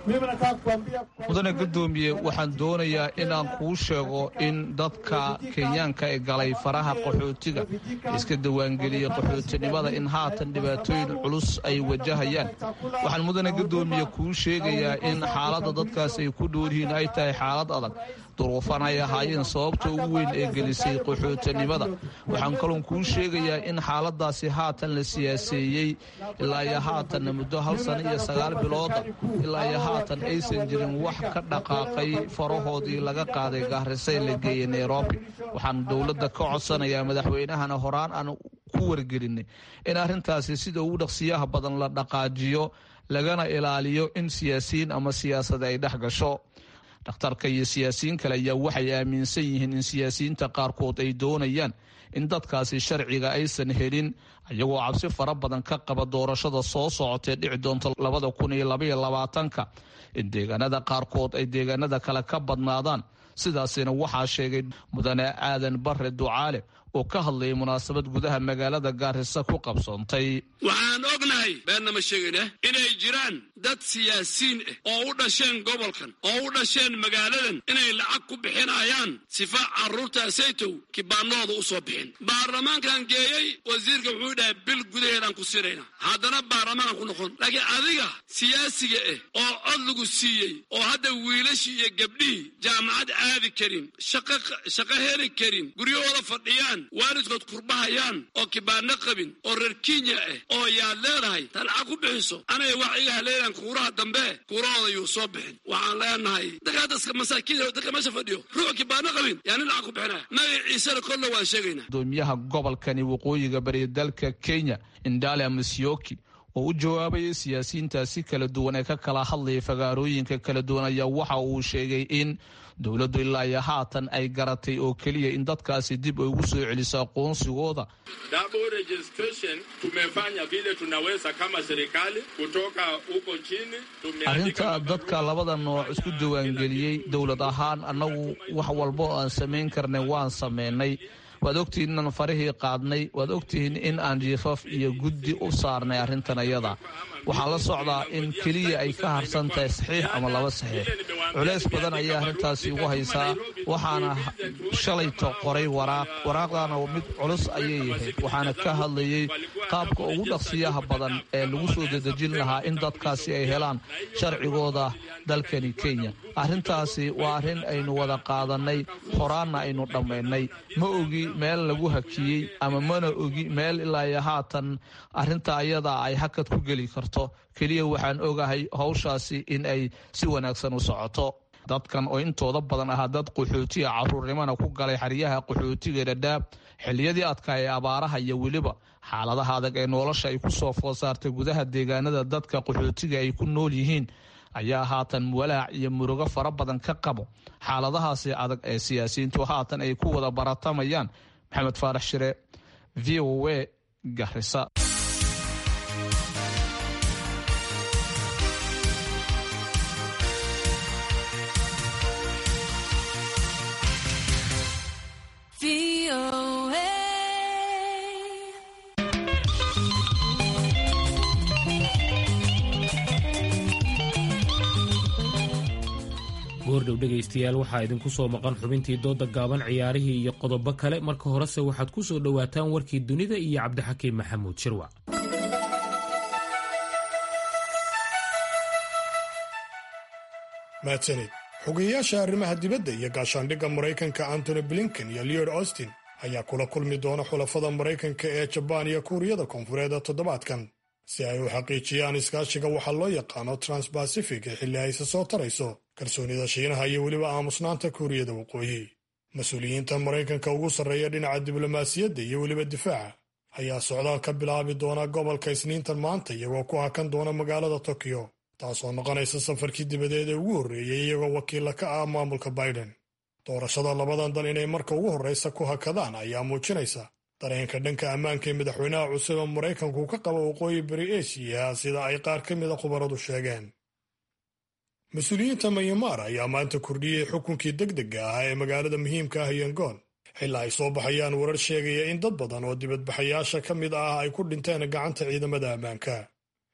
mudane guddoomiye waxaan doonayaa inaan kuu sheego in dadka kenyaanka ee galay faraha qaxootiga iska diiwaangeliyey qaxootinimada in haatan dhibaatooyin culus ay wajahayaan waxaan mudane guddoomiye kuu sheegayaa in xaaladda dadkaas ay ku dhoolyihiin ay tahay xaalad adag duruufan ay ahaayeen sababta ugu weyn ee gelisay qaxootinimada waxaan kaloon kuu sheegayaa in xaaladaasi haatan la siyaaseeyey ilaa iyo haatanna muddo hal sano iyo sagaal bilooda ilaa iyo haatan aysan jirin wax ka dhaqaaqay farahoodii laga qaaday gaarisay la geeyey nairobi waxaan dowladda ka codsanayaa madaxweynahana horaan aan ku wargelinay in arrintaasi sida ugu dhaqsiyaha badan la dhaqaajiyo lagana ilaaliyo in siyaasiyiin ama siyaasad ay dhex gasho dhakhtarka iyo siyaasiyiin kale ayaa waxay aaminsan yihiin in siyaasiyiinta qaarkood ay doonayaan in dadkaasi sharciga aysan helin iyagoo cabsi fara badan ka qaba doorashada soo socotee dhici doonta labada kun iyo labaiyo labaatanka in deegaanada qaarkood ay deegaanada kale ka badnaadaan sidaasina waxaa sheegay mudane aadan bare ducaale oo ka hadlayay munaasabad gudaha magaalada gaarisa ku qabsoontay waxaan ognahay beenna ma sheegayna inay jiraan dad siyaasiyiin ah oo u dhasheen gobolkan oo u dhasheen magaaladan inay lacag ku bixinayaan sifa carruurtaasaytow kibaanahooda u soo bixin baarlamaankan geeyey wasiirka wuxuu dhahay bil gudaheedaan ku sirayna haddana baarlamaankan ku noqon laakiin adiga siyaasiga ah oo cod lagu siiyey oo hadda wiilashii iyo gabdhihii jaamacad aadi karin shaqo heli karin guryahooda fadhiyaan waalidkood kurbahayaan oo kibaano qabin oo reer kenya ah oo yaad leedahay ta lacag ku bixiso anay wax iga haleelaan kuuraha dambe kuurahooda yuu soo bixin waxaan leenahay dadka masaakiin dadka meesha fadhiyo ruux kibaano qabin yaa nin lacag ku bixinaya magaciisana kolle waan sheegaynaa gudoomiyaha gobolkani waqooyiga bari dalka kenya indale masyoki oo u jawaabayay siyaasiyiintaasi kala duwan ee ka kala hadlayay fagaarooyinka kala duwan ayaa waxa uu sheegay in dowladdu ilaa iyo haatan ay garatay oo keliya in dadkaasi dib ay ugu soo celiso aqoonsigooda Double registration tumefanya vile tunaweza kama serikali kutoka huko chini. Tumeandika arrinta dadka labada nooc isku diiwaangeliyey dowlad ahaan annagu wax walbo aan samayn karnay waan samaynay waad ogtihiin inaan farihii qaadnay waad ogtihiin in aan jiifaf iyo guddi u saarnay arrintan ayada waxaa la socdaa in keliya ay ka harsan tahay saxiix ama laba saxiix culays badan ayaa arrintaasi ugu haysaa waxaana shalayto qoray waraaq waraaqdaana mid culus ayay yahayd waxaana ka hadlayey qaabka ugu dhaqsiyaha badan ee lagu soo dedejin lahaa in dadkaasi ay helaan sharcigooda dalkani kenya arrintaasi waa arrin aynu wada qaadannay horaanna aynu dhammaynay ma ogi meel lagu hakiyey ama mana ogi meel ilaa iyo haatan arrinta ayada ay hakad ku geli karto keliya waxaan ogahay howshaasi in ay si wanaagsan u socoto dadkan oo intooda badan ahaa dad qaxootiga caruurnimana ku galay xeryaha qaxootiga dhadhaab xilliyadii adkaa ee abaaraha iyo weliba xaaladaha adag ee nolosha ay ku soo food saartay gudaha deegaanada dadka qaxootiga ay ku nool yihiin ayaa haatan walaac iyo murugo fara badan ka qabo xaaladahaasi adag ee siyaasiyiintu haatan ay ku wada baratamayaan maxamed faarax shire v o a garisa goordhow dhegaystayaal waxaa idinku soo maqan xubintii dooda gaaban ciyaarihii iyo qodobo kale marka horese waxaad ku soo dhowaataan warkii dunida iyo cabdixakiim maxamuud shirwac mahadsanid xogeyayaasha arrimaha dibadda iyo gaashaandhigga maraykanka antony blinken iyo leod austin ayaa kula kulmi doona xulafada maraykanka ee jabaan iyo kuuriyada koonfureed toddobaadkan si ay u xaqiijiyaan iskaashiga waxaa loo yaqaano transbacific ee xilli ayse soo tarayso kalsoonida shiinaha iyo weliba aamusnaanta kuuriyada waqooyi mas-uuliyiinta maraykanka ugu sarreeya dhinaca diblomaasiyadda iyo weliba difaaca ayaa socdaal ka bilaabi doona gobolka isniintan maanta iyagoo ku hakan doona magaalada tokyo taasoo noqonaysa safarkii dibadeed ee ugu horreeyey iyagoo wakiilla ka ah maamulka biden doorashada labadan dal inay marka ugu horraysa ku hakadaan ayaa muujinaysa dareenka dhanka ammaanka ee madaxweynaha cusub ee maraykanku ka qaba waqooyi bari eshiya sida ay qaar ka mida khubaradu sheegeen mas-uuliyiinta mayamaar ayaa maanta kordhiyey xukunkii degdega ah ee magaalada muhiimka ah yangoon xilaa ay soo baxayaan warar sheegaya in dad badan oo dibadbaxayaasha ka mid ah ay ku dhinteen gacanta ciidamada ammaanka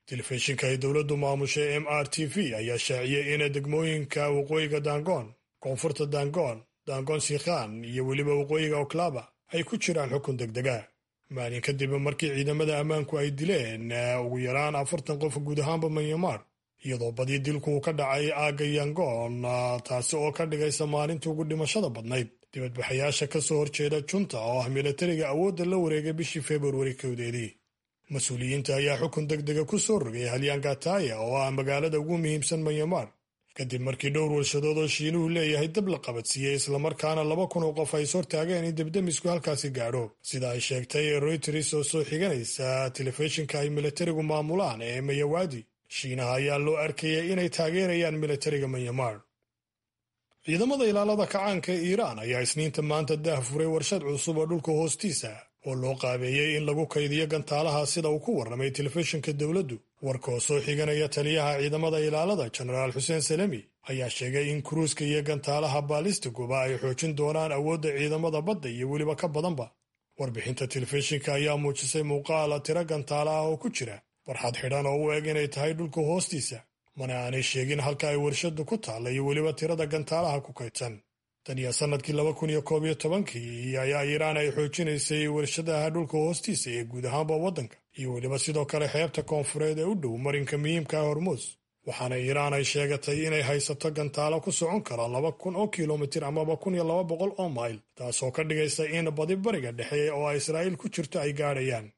telefishinka ay dowladdu maamushay m r t v ayaa shaaciyey in degmooyinka waqooyiga dangoon koonfurta dangoon dangoon sikhan iyo weliba waqooyiga oklaba ay ku jiraan xukun degdega maalin kadib markii ciidamada ammaanku ay dileen ugu yaraan afartan qof guud ahaanba manyamar iyadoo badii dilku ka dhacay aagga yangoon taasi oo ka dhigaysa maalintii ugu dhimashada badnayd dibadbaxayaasha ka soo horjeeda junta oo ah milatariga awoodda la wareegay bishii februari kowdeedii mas-uuliyiinta ayaa xukun degdega ku soo rogay halyaangataya oo ah magaalada ugu muhiimsan manyamar kadib markii dhowr warshadood oo shiinuhu leeyahay dab la qabadsiiyey islamarkaana laba kun oo qof ay ishortaageen in debdemisku halkaasi gaadho sida ay sheegtay royters oo soo xiganaysa telefishinka ay milatarigu maamulaan ee mayawaadi shiinaha ayaa loo arkayay inay taageerayaan milatariga manyamar ciidamada ilaalada kacaanka ee iiraan ayaa isniinta maanta daah furay warshad cusub oo dhulka hoostiisa oo loo qaabeeyey in lagu kaydiyo gantaalaha sida uu ku warramay telefishinka dowladdu warkoo soo xiganaya taliyaha ciidamada ilaalada jenaraal xuseen salemi ayaa sheegay in kuruuska iyo gantaalaha baalistiguba ay xoojin doonaan awoodda ciidamada badda iyo weliba ka badanba warbixinta telefishinka ayaa muujisay muuqaala tiro gantaala ah oo ku jira warxad xidhan oo u eg inay tahay dhulka hoostiisa mana aanay sheegin halka ay warshaddu ku taalla iyo weliba tirada gantaalaha ku kaydsan tan iyo sannadkii laba kun iyo koob iyo tobankii ayaa iiraan ay xoojinaysay warshadaha dhulka hoostiisa ee guud ahaanba waddanka iyo weliba sidoo kale xeebta koonfureed ee u dhow marinka muhiimka ah hormuus waxaana iiraan ay sheegatay inay haysato gantaalo ku socon kara laba kun oo kilomitir amaba kun iyo laba boqol oo mayl taasoo ka dhigaysa in badi bariga dhexe oo ay israa'iil ku jirto ay gaadhayaan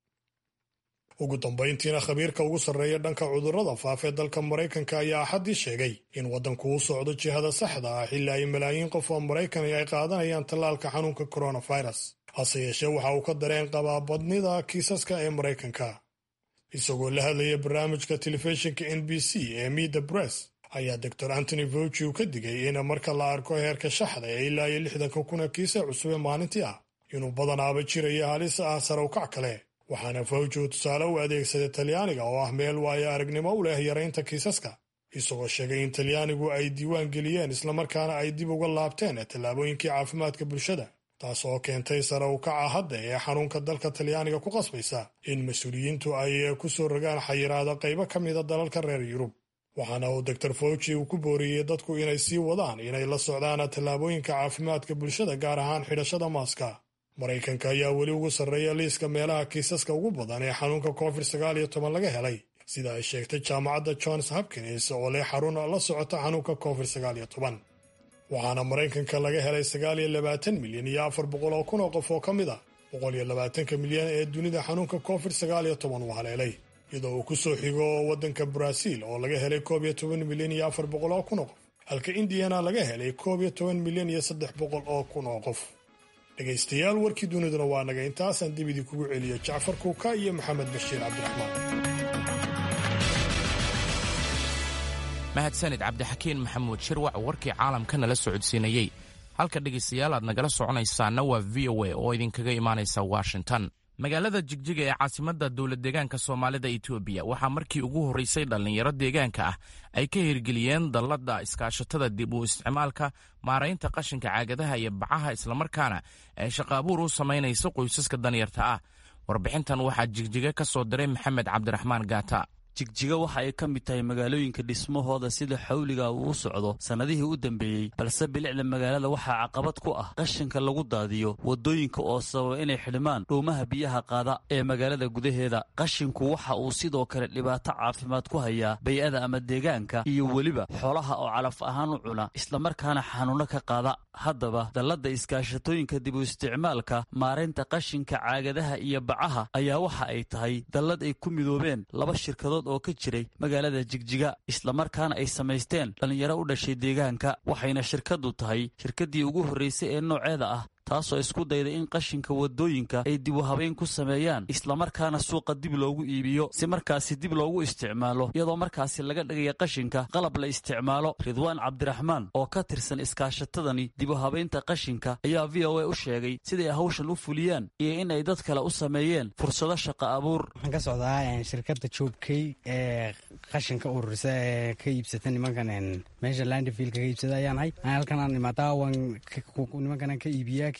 ugu dambayntiina khabiirka ugu sarreeya dhanka cudurrada faafee dalka maraykanka ayaa axaddii sheegay in waddanku u socdo jihada saxda ah xilli ay malaayiin qof oo maraykan ay qaadanayaan tallaalka xanuunka coronavirus hase yeeshee waxa uu ka dareen qabaa badnida kiisaska ee maraykanka isagoo la hadlaya barnaamijka telefishinka n b c ee mida bress ayaa doctor antony fauci uu ka digay in marka la arko heerka shaxda ee ilaa iyo lixdanka kuna kiisa cusube maalintii ah inuu badanaaba jirayo halis ah sarawkac kale waxaana fawji uu tusaale u adeegsaday talyaaniga oo ah meel waayo aragnimo u leh yaraynta kiisaska isagoo sheegay in talyaanigu ay diiwaan geliyeen islamarkaana ay dib uga laabteen tallaabooyinkii caafimaadka bulshada taas oo keentay sare u kaca hadda ee xanuunka dalka talyaaniga ku qasbaysa in mas-uuliyiintu ay ku soo rogaan xayiraada qaybo ka mida dalalka reer yurub waxaana uu doctor fauci uu ku booriyey dadku inay sii wadaan inay la socdaan tallaabooyinka caafimaadka bulshada gaar ahaan xidhashada maaska maraykanka ayaa weli ugu sarreeya liiska meelaha kiisaska ugu badan ee xanuunka covid sagaal iyo toban laga helay sida ay sheegtay jaamacadda johns hopkins oo leh xarun la socota xanuunka covid sagaal iyo toban waxaana maraykanka laga helay sagaal iyo labaatan milyan iyo afar boqol oo kun oo qof oo ka mid ah boqol iyo labaatanka milyan ee dunida xanuunka covid sagaal iyo toban uu haleelay iyadoo uu ku soo xigo waddanka baraaziil oo laga helay koob iyo toban milyan iyo afar boqol oo kun oo qof halka indiyana laga helay koob iyo toban milyan iyo saddex boqol oo kun oo qof dhegaystayaal warkii duniduna waa naga intaasaan dib idii kugu celiya jacfar kuuka iyo maxamed bashiir cabdiraxmaan mahadsanid cabdixakiin maxamuud shirwac warkii caalamka nala socodsiinayey halka dhegaystayaal aad nagala soconaysaana waa v o a oo idinkaga imaanaysa washington magaalada jigjiga ee caasimadda dowlad deegaanka soomaalida etoobiya waxaa markii ugu horraysay dhallinyaro deegaanka ah ay ka hirgeliyeen dalladda iskaashatada dib u isticmaalka maaraynta qashinka caagadaha iyo bacaha islamarkaana ay shaqaabuur u samaynayso qoysaska danyarta ah warbixintan waxaa jigjiga ka soo diray maxamed cabdiraxmaan gaata jigjiga waxa ay ka mid tahay magaalooyinka dhismahooda sida xawliga uu u socdo sannadihii u dambeeyey balse bilicda magaalada waxaa caqabad ku ah qashinka lagu daadiyo waddooyinka oo sababa inay xidhmaan dhuumaha biyaha qaada ee magaalada gudaheeda qashinku waxa uu sidoo kale dhibaato caafimaad ku hayaa bay-ada ama deegaanka iyo weliba xoolaha oo calaf ahaan u cuna islamarkaana xanuunno ka qaada haddaba dalladda iskaashatooyinka dib u isticmaalka maaraynta qashinka caagadaha iyo bacaha ayaa waxa ay tahay dallad ay ku midoobeen laba shirkadood oo ka jiray magaalada jigjiga islamarkaana ay samaysteen dhallinyaro u dhashay deegaanka waxayna shirkaddu tahay shirkaddii ugu horraysay ee nooceeda ah taasoo isku dayday in qashinka waddooyinka ay dib u habayn ku sameeyaan islamarkaana suuqa dib loogu iibiyo si markaasi dib loogu isticmaalo iyadoo markaasi laga dhigaya qashinka qalab la isticmaalo ridwaan cabdiraxmaan oo ka tirsan iskaashatadani dib u habaynta qashinka ayaa v o a u sheegay siday hawshan u fuliyaan iyo in ay dad kale u sameeyeen fursado shaqa abuur waxaan ka socdaa shirkadda joobkey ee qashinka ururisa ee ka iibsata nimankan meesha landfield ka iibsada ayaan hay halkanaan imaadaa waan nimankanan ka iibiyaa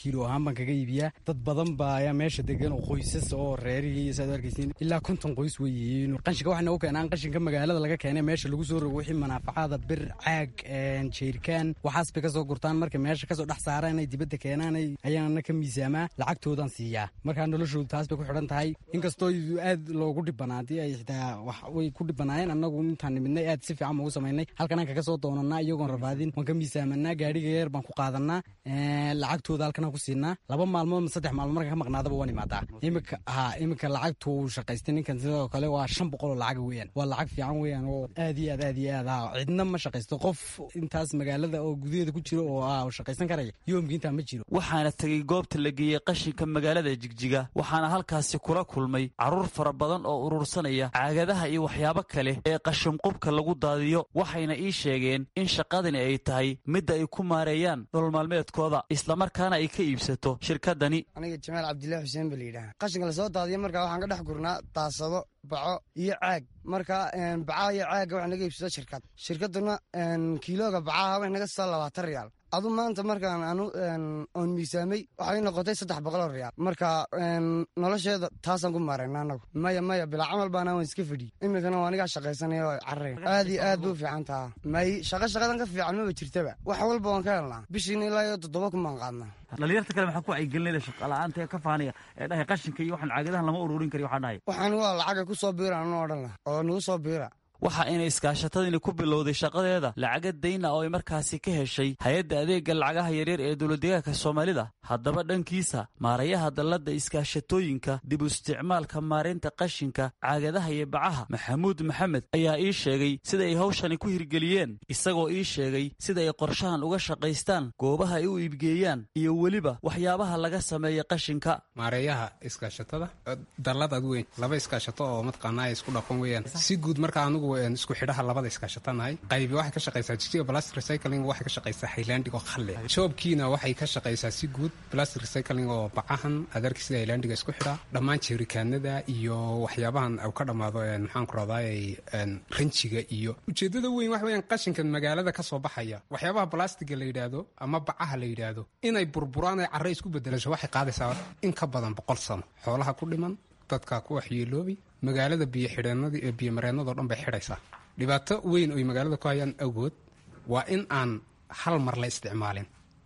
kiilo ahaan baan kaga iibiyaa dad badan baa ayaa meesha degan oo qoysas oo reerihii iyo saad arkaysiin ilaa konton qoys way yihiin qashinka waxay noogu keenaan qashinka magaalada laga keenay meesha lagu soo rogo wixii manaafacaada bir caag jeerikaan waxaas bay kasoo gurtaan marka meesha kasoo dhex saaraan ay dibadda keenaan ayaana ka miisaamaa lacagtoodan siiyaa markaa noloshoodu taas bay ku xidhan tahay inkastoo aad loogu dhibanaadii ay xitaa wax way ku dhibanaayeen annagu intaan nimidnay aad si fiican baan u samaynay halkanaan kaga soo doonanaa iyagoon rafaadin waan ka miisaamanaa gaadhiga yar baan ku qaadanaa lacagtooda halkanaan ku siinaa laba maalmood saddex maalmood markaan ka maqnaadaba waan imaadaa imika ha imika lacagtu uu shaqaystay ninkan sidoo kale waa shan boqol oo lacag weeyaan waa lacag fiican weeyaan oo aad iyo aad aad iyo aad ha cidna ma shaqaysto qof intaas magaalada oo gudaheeda ku jiro oo ah shaqaysan karaya yoomki intaa ma jiro waxaana tegey goobta la geeyey qashinka magaalada jigjiga waxaana halkaasi kula kulmay carruur fara badan oo urursanaya caagadaha iyo waxyaabo kale ee qashinqubka lagu daadiyo waxayna ii sheegeen in shaqadani ay tahay midda ay ku maareeyaan nolol maalmeedkooda islamarkaana ay ka iibsato shirkadani aniga jamaal cabdillahi xuseen ba layidhaha qashinka lasoo daadiyo markaa waxaan ka dhex gurnaa daasado baco iyo caag marka bacaha iyo caagga wax naga iibsado shirkad shirkaduna kiilooga bacaha wax naga soo labaatan riyaal adu maanta markaan anu oon miisaamay waxay noqotay saddex boqoloo riyaal marka nolosheeda taasaan ku maarayna anagu maya maya bilaa camal baana waan iska fadhiy iminkana waa anigaa shaqaysanaya oo carray aad iyo aad bay u fiican taha may shaqa shaqadan ka fiican maba jirtaba wax walba waan ka helnaa bishiina ilaa iyo toddoba kun baan qaadnaa dhalinyarta kale maxaa ku wacyigelinayda shaqala'aanta ee ka faanaya ee dhahay qashinka iyo waxaan caagadahan lama ururin kari waxaan dhahay waxaan waa lacaga ku soo biira anu odhan lah oo nagu soo biira waxa inay iskaashatadani ku bilowday shaqadeeda lacaga dayna oo ay markaasi ka heshay hay-adda adeegga lacagaha yaryar ee dowladdeegaanka soomaalida haddaba dhankiisa maarayaha dalladda iskaashatooyinka dib u isticmaalka maaraynta qashinka caagadaha iyo bacaha maxamuud maxamed ayaa ii sheegay sida ay hawshani ku hirgeliyeen isagoo ii sheegay sida ay qorshahan uga shaqaystaan goobaha ay u iibgeeyaan iyo weliba waxyaabaha laga sameeya qashinka maareeyaha iskaashatada dalladaad weyn laba iskaashato oo mataqaanaa ay isku dhaqan weeyaan si guud marka anugu isku xidhaha labada iskaashatanahay qaybi waxay ka shaqaysaa jijiga plastic recycling waxay ka shaqaysaa highlandig oo khalle joobkiina waxay ka shaqaysaa si guud plastic recycling oo bacahan adarki sida highlandiga isku xidha dhammaan jeerikaanada iyo waxyaabahan u ka dhammaado maxaan ku raday ranjiga iyo ujeedada weyn wax weeyaan qashinkan magaalada ka soo baxaya waxyaabaha blastiga la yidhaahdo ama bacaha la yidhaahdo inay burburaan ay carre isku bedelasho waxay qaadaysaa in ka badan boqol sano xoolaha ku dhiman dadka ku waxyeeloobay magaalada biyo xidheenadii ee biyo mareennadao dhan bay xidhaysaa dhibaato weyn oy magaalada ku hayaan awgood waa in aan hal mar la isticmaalin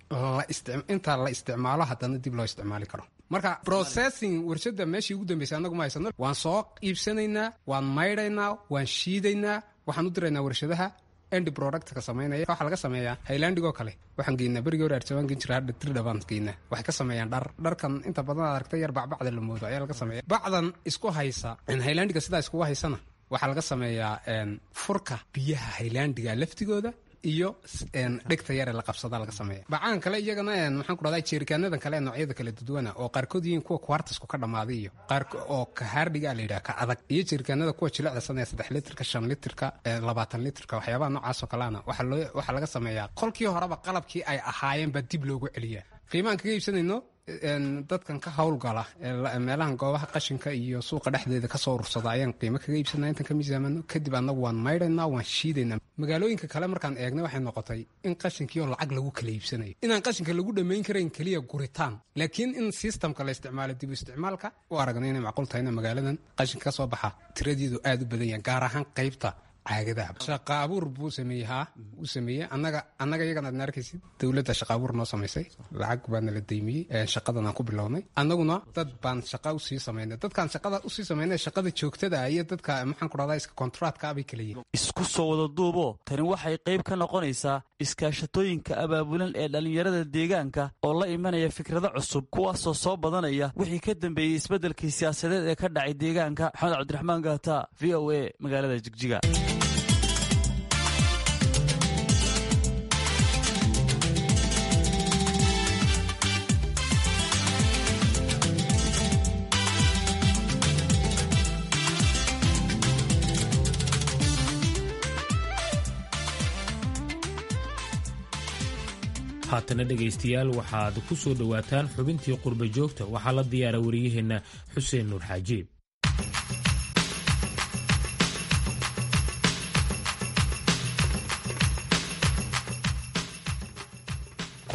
intaa la isticmaalo haddana dib loo isticmaali karo marka processing warshada meeshii ugu dambeysay annagu ma haysano waan soo iibsanaynaa waan maydhaynaa waan shiidaynaa waxaan u diraynaa warshadaha endi productka samaynaya waxaa laga sameeyaa highlandigoo kale waxaan geynaa berigii hore arjabaan gen jira hadha dirdha baan geynaa waxay ka sameeyaan dhar dharkan inta badan aad aragtay yar bacbacda la moodo ayaa laga sameeya bacdan isku haysa highlandiga sidaa iskugu haysana waxaa laga sameeyaa furka biyaha highlandiga laftigooda iyo dhegta yare la qabsada laga sameeya bacaan kale iyagana maxaan ku dhahdaa jeerikaanadan kale noocyada kala duduwana oo qaarkood yihiin kuwa kwartasku ka dhammaaday iyo qaar oo ka haardhiga la yidhaha ka adag iyo jeerikaanada kuwa jilicdasan ee saddex litirka shan litirka labaatan litirka waxyaabaha noocaasoo kalena waxaa laga sameeyaa kolkii horeba qalabkii ay ahaayeen baa dib loogu celiyaa qiimaan kaga iibsanayno dadkan ka howlgala meelahan goobaha qashinka iyo suuqa dhexdeeda kasoo urursada ayaan qiimo kaga iibsanaa intan ka miisaamano kadib annagu waan maydhaynaa waan shiidaynaa magaalooyinka kale markaan eegnay waxay noqotay in qashinkii oo lacag lagu kala iibsanayo inaan qashinka lagu dhammayn karayn keliya guritaan laakiin in sistamka la isticmaalo dib u isticmaalka u aragna inay macquul tahay ina magaaladan qashinka ka soo baxa tiradeedu aada u badan yahan gaar ahaan qaybta caagadaha shaqa abuur buu sameeyey haa uu sameeyey annaga annaga iyagan aadna arkaysid dowladda shaqa abuur noo samaysay lacag baana la deymiyey shaqadan aan ku bilownay annaguna dad baan shaqa usii samaynay dadkaan shaqada usii samaynay shaqada joogtada iyo dadka maxaan ku dhahdaa iska kontraatka bay kala yihin isku soo wada duuboo tani waxay qayb ka noqonaysaa iskaashatooyinka abaabulan ee dhallinyarada deegaanka oo la imanaya fikrado cusub kuwaasoo soo badanaya wixii ka dambeeyey isbeddelkii siyaasadeed ee ka dhacay deegaanka maxamed cabdiraxmaan gaata v o a magaalada jigjiga haatana dhegaystayaal waxaad ku soo dhowaataan xubintii qurba joogta waxaa la diyaara wariyaheenna xuseen nuur xaajiib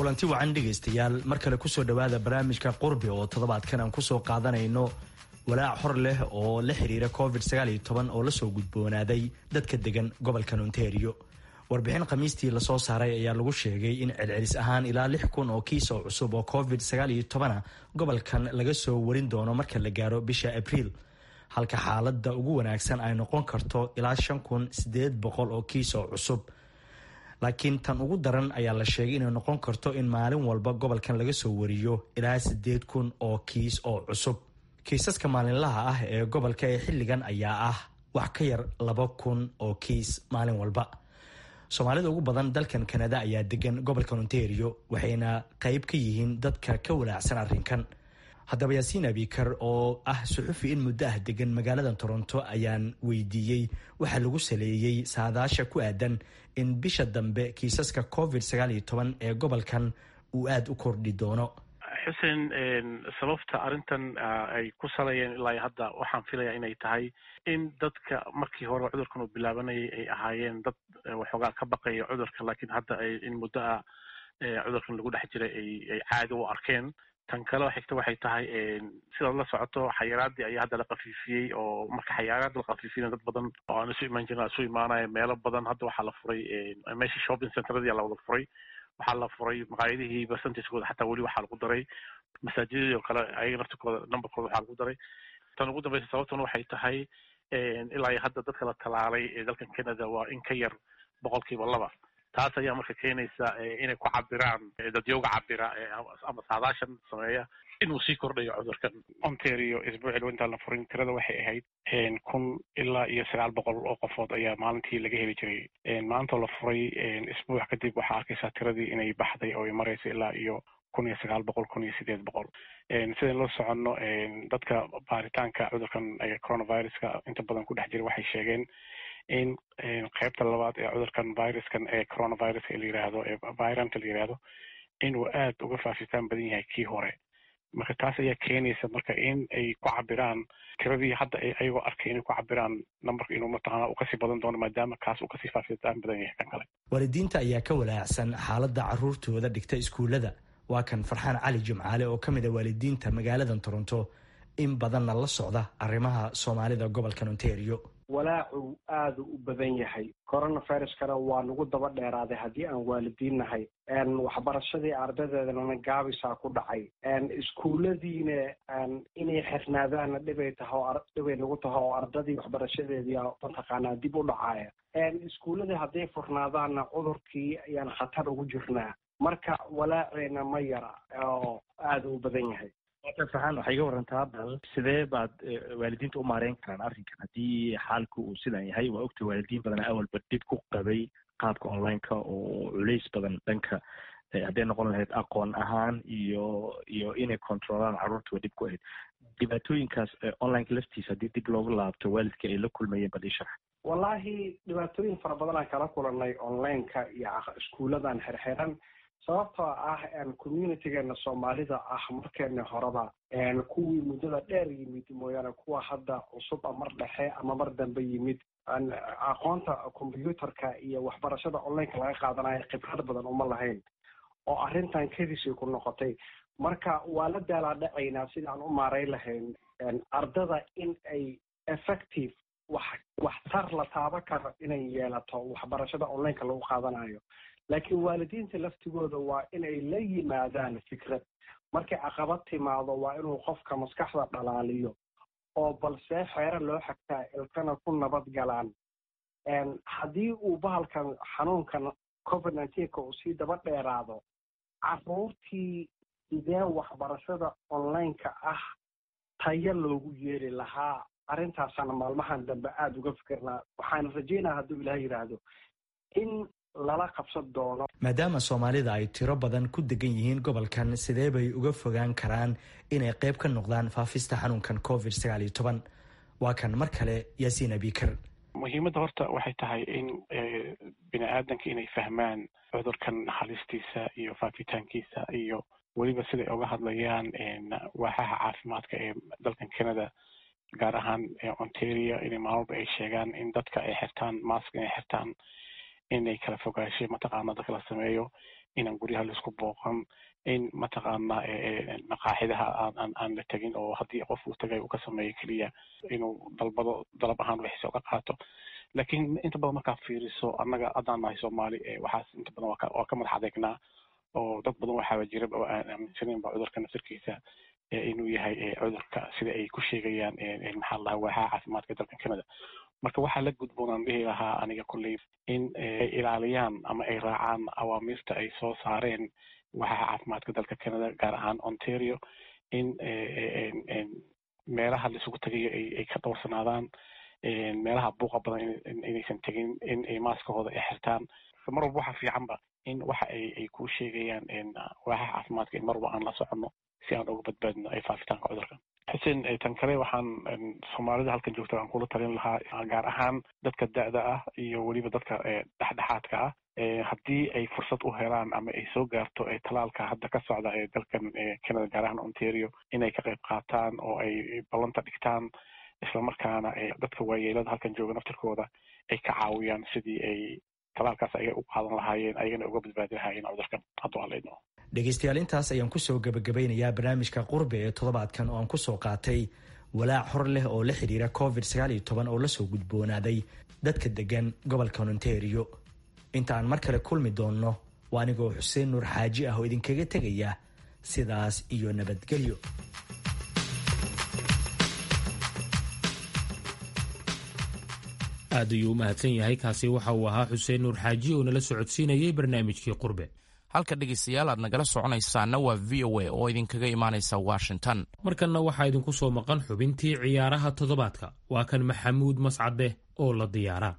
kulanti wacan dhegaystayaal mar kale kusoo dhowaada barnaamijka qurbi oo toddobaadkan aan kusoo qaadanayno walaac hor leh oo la xiriira covid oo lasoo gudboonaaday dadka degan gobolkan ontario warbixin khamiistii lasoo saaray ayaa lagu sheegay in celcelis ahaan ilaa lix kun oo kiis oo cusub oo covid a gobolkan laga soo warin doono marka la gaaro bisha abriil halka xaalada ugu wanaagsan ay noqon karto ilaa shan kun sideed boqol oo kiis oo cusub laakiin tan ugu daran ayaa la sheegay inay noqon karto in maalin walba gobolkan laga soo wariyo ilaa sideed kun oo kiis oo cusub kiisaska maalinlaha ah ee gobolka ee xilligan ayaa ah wax ka yar laba kun oo kiis maalin walba soomaalida ugu badan dalkan kanada ayaa degan gobolkan ontario waxayna qayb ka yihiin dadka ka walaacsan arrinkan haddaba yaasiin abikar oo ah suxufi in muddo ah degan magaalada toronto ayaan weydiiyey waxaa lagu saleeyey saadaasha ku aadan in bisha dambe kiisaska covid ee gobolkan uu aada u kordhi doono xuseen sababta arrintan ay ku salayeen ilaa hadda waxaan filayaa inay tahay in dadka markii hore cudurkan uu bilaabanayay ay ahaayeen dad waxoogaa ka baqaya cudurka laakiin hadda ay in muddo ah cudurkan lagu dhex jiray ay ay caadi u arkeen tan kale xigta waxay tahay sidaad la socoto xayiraadii ayaa hadda la kafiifiyey oo marka xayiraad la kafiifiyana dad badan oo aan isu imaan jirin isu imaanaya meelo badan hadda waxaa la furay meeshii shopping centeradii la wada furay waxaa la furay maqaayadihii percentagekooda xataa weli waxaa lagu daray masaajidadii oo kale ayaga naftirkooda numberkooda waxaa lagu daray tan ugu dambeysa sababtuna waxay tahay ilaa iyo hadda dadka la talaalay ee dalkan canada waa in ka yar boqolkiiba laba taas ayaa marka keenaysa inay ku cabiraan dadyowga cabira ama saadaashan sameeya inuu sii kordhayo cudurkan ontario isbuucii intaan la furin tirada waxay ahayd kun ilaa iyo sagaal boqol oo qofood ayaa maalintii laga heli jiray maantoo la furay isbuuc kadib waxaa arkaysaa tiradii inay baxday oo ay marayso ilaa iyo kun iyo sagaal boqol kun iyo sideed boqol sidayn loo soconno dadka baaritaanka cudurkan coronaviruska inta badan ku dhex jira waxay sheegeen in qaybta labaad ee cudurkan viruskan ee coronaviruska la yiraahdo ee viranta la yiraahdo inuu aad uga faafitaan badan yahay kii hore marka taas ayaa keenaysa marka in ay ku cabiraan tiradii hadda ayagoo arkay inay ku cabiraan numberka inuu mataqaana uu kasii badan doono maadaama kaas uu kasii faafitaan badan yahay kan kale waalidiinta ayaa ka walaacsan xaaladda caruurtooda dhigta iskuullada waa kan farxaan cali jimcaale oo ka mid a waalidiinta magaaladan toronto in badanna la socda arrimaha soomaalida gobolkan ontario walaacu aada u badan yahay coronaviruskana waa nagu daba dheeraaday haddii aan waalidiin nahay waxbarashadii ardadeedana gaabisaa ku dhacay iskuulladiina inay xirnaadaanna dhibay taha oo dhibay nagu taha oo ardadii waxbarashadeedii mataqaanaa dib u dhacaya iskuulladii hadday furnaadaanna cudurkii ayaan khatar ugu jirnaa marka walaaceena ma yara oo aada u badan yahay farxaan waxay iga warantaa bal sidee baad waalidiinta u maareyn karaan arrinkan haddii xaalku uu sidan yahay waa ogta waalidiin badan awalba dhib ku qabay qaabka onlineka oo culays badan dhanka hadday noqon lahayd aqoon ahaan iyo iyo inay controlaan carruurta waa dhib ku ahayd dhibaatooyinkaas onlineka laftiisa haddii dib loogu laabto waalidka ay la kulmayeen bal ii sharax wallaahi dhibaatooyin fara badan aan kala kulanay onlineka iyo iskuulladan xirxiran sababtoo ah communitygeena soomaalida ah markeena horeba kuwii muddada dheer yimid mooyaane kuwa hadda cusub a mar dhexe ama mar dambe yimid aqoonta combyuutarka iyo waxbarashada onlineka laga qaadanayo khibrad badan uma lahayn oo arrintan kadisay ku noqotay marka waa la daalaadhacaynaa sidaan u maareyn lahayn ardada in ay effective wax waxtar la taaba karo inay yeelato waxbarashada onlineka lagu qaadanayo laakiin waalidiinta laftigooda waa inay la yimaadaan fikrad markay caqabad timaado waa inuu qofka maskaxda dhalaaliyo oo balse xeero loo xagtaa ilkana ku nabad galaan haddii uu bahalkan xanuunkan covid nineteenka uu sii daba dheeraado carruurtii sidee waxbarashada onlineka ah tayo loogu yeeli lahaa arrintaasana maalmahan dambe aada uga fikirnaa waxaan rajeynaa hadduu ilaah yidhaahdo in lala qabsan doono maadaama soomaalida ay tiro badan ku degan yihiin gobolkan sidee bay uga fogaan karaan inay qayb ka noqdaan faafista xanuunkan covid sagaal iyo toban waa kan mar kale yaasiin abikar muhiimadda horta waxay tahay in bini aadanka inay fahmaan cudurkan halistiisa iyo faafitaankiisa iyo weliba siday uga hadlayaan waaxaha caafimaadka ee dalkan canada gaar ahaan ontario inay maalmalba ay sheegaan in dadka ay xirtaan mask inay xirtaan inay kala fogaashay mataqaana dadka la sameeyo inaan guryaha laisku booqan in mataqaana maqaaxidaha aan aan la tegin oo haddii qof uu tagay uu ka sameeyo keliya inuu dalbado dalab ahaan wixiisa uga qaato laakiin inta badan markaad fiiriso annaga haddaan nahay soomaali waxaas inta badan waa ka madax adeegnaa oo dad badan waxaaba jira oo aan aaminsaneyn ba cudurka naftarkiisa inuu yahay cudurka sida ay ku sheegayaan maxaa la dhahaa waaxaha caafimaadka dalka canada marka waxaa la gudboonaan dhihi lahaa aniga kolley in ay ilaaliyaan ama ay raacaan awaamiirta ay soo saareen waaxaha caafimaadka dalka canada gaar ahaan ontario in meelaha laisugu tagayo ay ka dhowrsanaadaan meelaha buuqa badan inaysan tegin in ay maaskahooda ay xirtaan mar walba waxa fiicanba in waxa ay ay kuu sheegayaan waaxaha caafimaadka in mar walba aan la soconno si aan uga badbaadino ay faafitaanka cudurka xuseen tan kale waxaan soomaalida halkan joogta aan kula talin lahaa gaar ahaan dadka da-da ah iyo weliba dadka dhexdhexaadka ah haddii ay fursad u helaan ama ay soo gaarto talaalka hadda ka socda ee dalkan canada gaar ahaan ontario inay ka qayb qaataan oo ay ballanta dhigtaan islamarkaana dadka waayeelada halkan jooga naftirkooda ay ka caawiyaan sidii ay talaalkaas ayaga u qaadan lahaayeen ayagana uga badbaadi lahaayeen cudurkan hadduu halayno dhegaystayaal intaas ayaan kusoo gabagabeynayaa barnaamijka qurbe ee toddobaadkan oo aan kusoo qaatay walaac hor leh oo la xidhiira covid sagaal iyo toban oo lasoo gudboonaaday dadka degan gobolka ontario inta aan mar kale kulmi doonno waa anigoo xuseen nuur xaaji ah oo idinkaga tegaya sidaas iyo nabadgelyo aad ayuu u mahadsan yahay kaasi waxa uu ahaa xuseen nuur xaaji oo nala socodsiinayay barnaamijkii qurbe halka dhegaystayaal aad nagala soconaysaana waa v o a oo idinkaga imaanaysa washington markanna waxaa idinku soo maqan xubintii ciyaaraha toddobaadka waa kan maxamuud mascade oo la diyaaraa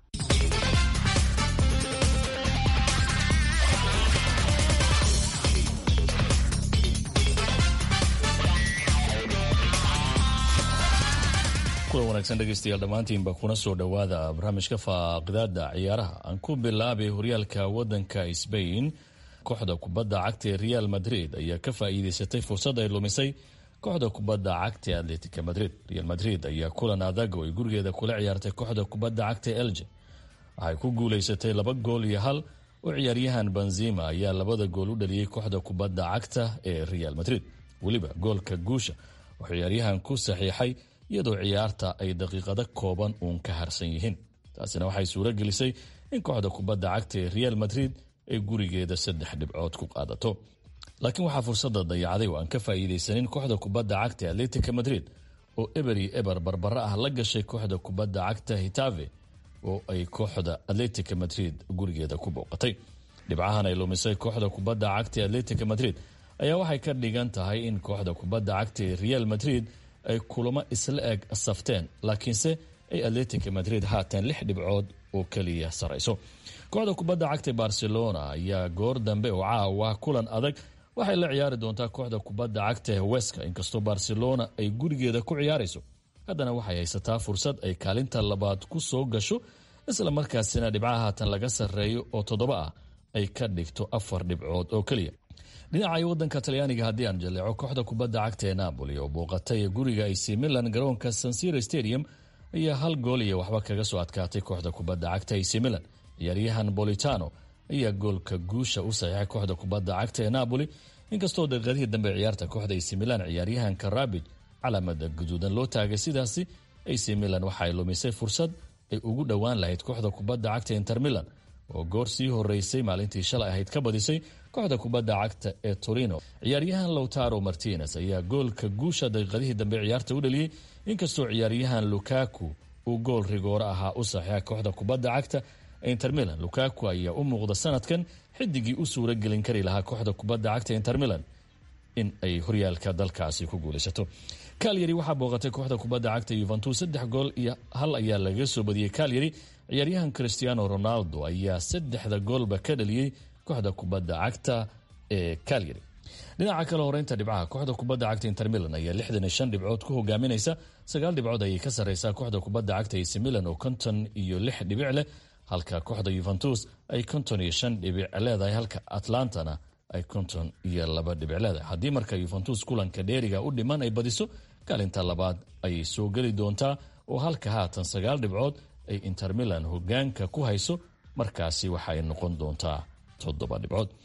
kulan wanaagsan dhegaystayaal dhammaantiinba kuna soo dhowaada barnaamijka faaqidaada ciyaaraha aan ku bilaabay horyaalka waddanka sbain kooxda kubadda cagta ee real madrid ayaa ka faa'iideysatay fursad ay lumisay kooxda kubadda cagta ee atletica madrid real madrid ayaa kulan adag oo ay gurigeeda kula ciyaartay kooxda kubadda cagta ee elje waxay ku guulaysatay laba gool iyo hal oo ciyaaryahan benzima ayaa labada gool u dhaliyey kooxda kubadda cagta ee real madrid weliba goolka guusha oo ciyaaryahan ku saxiixay iyadoo ciyaarta ay daqiiqado kooban uun ka harsan yihiin taasina waxay suuro gelisay in kooxda kubadda cagta ee real madrid ay gurigeeda saddex dhibcood ku qaadato laakiin waxaa fursada dayacday oo aan ka faa'iidaysanin kooxda kubadda cagta atletica madrid oo eber iyo eber barbaro ah la gashay kooxda kubadda cagta hitave oo ay kooxda atletica madrid gurigeeda ku booqatay dhibcahan ay lumisay kooxda kubadda cagta atletica madrid ayaa waxay ka dhigan tahay in kooxda kubadda cagta ee real madrid ay kulamo isla eg safteen laakiinse ay atletica madrid haatan lix dhibcood oo keliya sarayso kooxda kubadda cagta barcelona ayaa goor dambe oo caawa kulan adag waxay la ciyaari doontaa kooxda kubadda cagta heweska inkastoo barcelona ay gurigeeda ku ciyaarayso haddana waxay haysataa fursad ay kaalinta labaad ku soo gasho isla markaasina dhibcaha haatan laga sarreeyo oo toddoba ah ay ka dhigto afar dhibcood oo keliya dhinaca wadanka talyaaniga haddii aan jaleeco kooxda kubadda cagta ee napoli oo booqatay guriga ac milan garoonka sansiro stadium ayaa hal gool iyo waxba kaga soo adkaatay kooxda kubadda cagta ac milan ciyaaryahan bolitano ayaa goolka guusha u saxiixay kooxda kubadda cagta ee napoli inkastoo daqiiqadihii dambe ciyaarta kooxda ac milan ciyaaryahanka rabij calaamada guduudan loo taagay sidaasi ac milan waxaay lumisay fursad ay ugu dhowaan lahayd kooxda kubadda cagta inter milan oo goor sii horeysay maalintii shalay ahayd ka badisay kooxda kubadda cagta ee torino ciyaaryahan lowtaro martinez ayaa goolka guusha daqiiqadihii dambe ciyaarta u dhaliyey inkastoo ciyaaryahan lukaku uu gool rigooro ahaa u saxiixa kooxda kubadda cagta inter milan lukaku ayaa u muuqda sanadkan xidigii u suura gelin kari lahaa kooxda kubadda cagta inter milan in ay horyaalka dalkaasi ku guulaysato kalyari waxaa booqatay kooxda kubadda cagta yuventus saddex gool iyo hal ayaa laga soo badiyey kalyari ciyaaryahan cristiano ronaldo ayaa saddexda goolba ka dhaliyey kooxda kubadda cagta ee kalyari dhinaca kale horeynta dhibcaha kooxda kubadda cagta inter milan ayaa lixdan iyo shan dhibcood ku hogaaminaysa sagaal dhibcood ayay ka sarreysaa kooxda kubadda cagta ac milan oo konton iyo lix dhibic leh halka kooxda yuventus ay konton iyo shan dhibic leedahay halka atlantana ay konton iyo laba dhibic leedahay haddii marka yuventus kulanka dheeriga u dhiman ay badiso kaalinta labaad ayay soo geli doontaa oo halka haatan sagaal dhibcood ay inter milan hogaanka ku hayso markaasi waxaay noqon doontaa toddoba dhibcood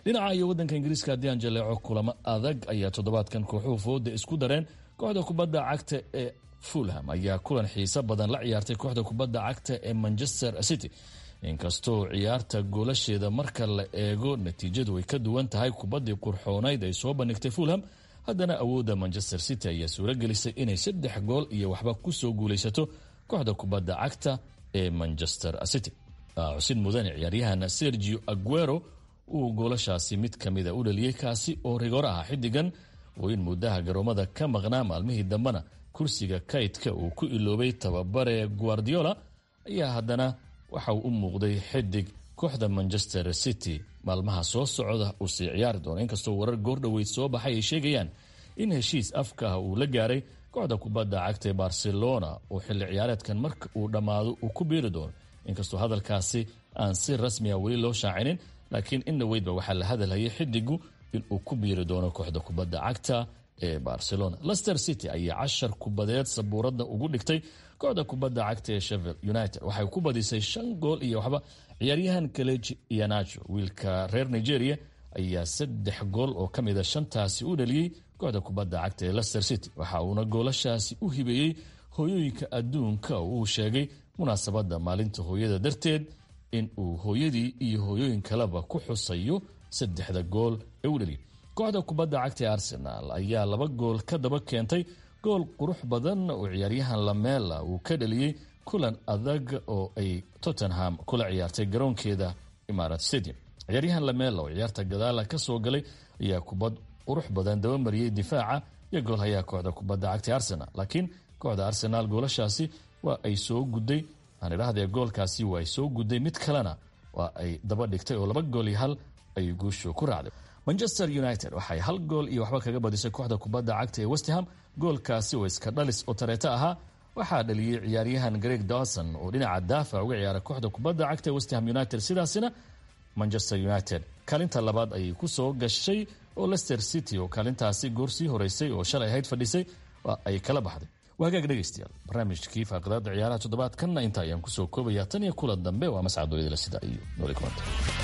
dhinaca iyo waddanka ingiriiska haddii aan jaleeco kulamo adag ayaa toddobaadkan kooxuhu fooda isku dareen kooxda kubadda cagta ee fulham ayaa kulan xiiso badan la ciyaartay kooxda kubadda cagta ee manchester city inkastoo ciyaarta goolasheeda marka la eego natiijadu ay ka duwan tahay kubaddii qurxoonayd ay soo bandhigtay fulham haddana awoodda manchester city ayaa suuragelisay inay saddex gool iyo waxba kusoo guulaysato kooxda kubadda cagta ee manchester city cusid mudane ciyaaryahan sergio aguero uu goolashaasi mid kamida u dhaliyey kaasi oo rigoor ah xidigan oo in muddaha garoomada ka maqnaa maalmihii dambena kursiga kaydka uu ku iloobay tababare guardiola ayaa haddana waxa uu u muuqday xidig kooxda manchester city maalmaha soo socda uu sii ciyaari doono inkastoo warar goordhoweyd soo baxay ay sheegayaan in heshiis afka ah uu la gaaray kooxda kubadda cagta ee barcelona oo xilli ciyaareedkan marka uu dhammaado uu ku biiri doono inkastoo hadalkaasi aan si rasmiya weli loo shaacinin laakiin inna weydba waxaa la hadalhayay xidigu inuu ku biiri doono kooxda kubadda cagta ee barcelona lester city ayaa cashar kubadeed sabuuradda ugu dhigtay kooxda kubadda cagta ee shevel united waxay ku badisay shan gool iyo waxba ciyaaryahan kaleji ianacho wiilka reer nigeria ayaa saddex gool oo ka mida shantaasi u dhaliyey kooxda kubadda cagta ee lester city waxa uuna goolashaasi u hibeeyey hooyooyinka adduunka oo uu sheegay munaasabadda maalinta hooyada darteed in uu hooyadii iyo hooyooyin kaleba ku xusayo saddexda gool ee u dhaliyay kooxda kubadda cagta ee arsenal ayaa laba gool ka daba keentay gool qurux badan oo ciyaaryahan lamela uu ka dhaliyey kulan adag oo ay tottenham kula ciyaartay garoonkeeda imarat stadium ciyaaryahan lamela oo ciyaarta gadaala ka soo galay ayaa kubad qurux badan dabamariyey difaaca iyo goolhayaa kooxda kubadda cagta ee arsenal laakiin kooxda arsenal goolashaasi waa ay soo gudday aan idhaahdee goolkaasi waa ay soo gudday mid kalena waa ay daba dhigtay oo laba gool iyo hal ay guushu ku raacday manchester united waxay hal gool iyo waxba kaga badisay kooxda kubadda cagta ee westham goolkaasi oo iska dhalis oo tareeto ahaa waxaa dhaliyey ciyaaryahan greg dawson oo dhinaca daafac uga ciyaara kooxda kubadda cagta ee westham united sidaasina manchester united kaalinta labaad ayay ku soo gashay oo lester city oo kaalintaasi goor sii horeysay oo shalay ahayd fadhisay waa ay kala baxday waa hagaag dhegaystayaal barnaamijkii faaqidaada ciyaaraha toddobaadkanna inta ayaan kusoo koobayaa tan iyo kulan dambe waa mascad dooyadala sida iyo nooli kulanta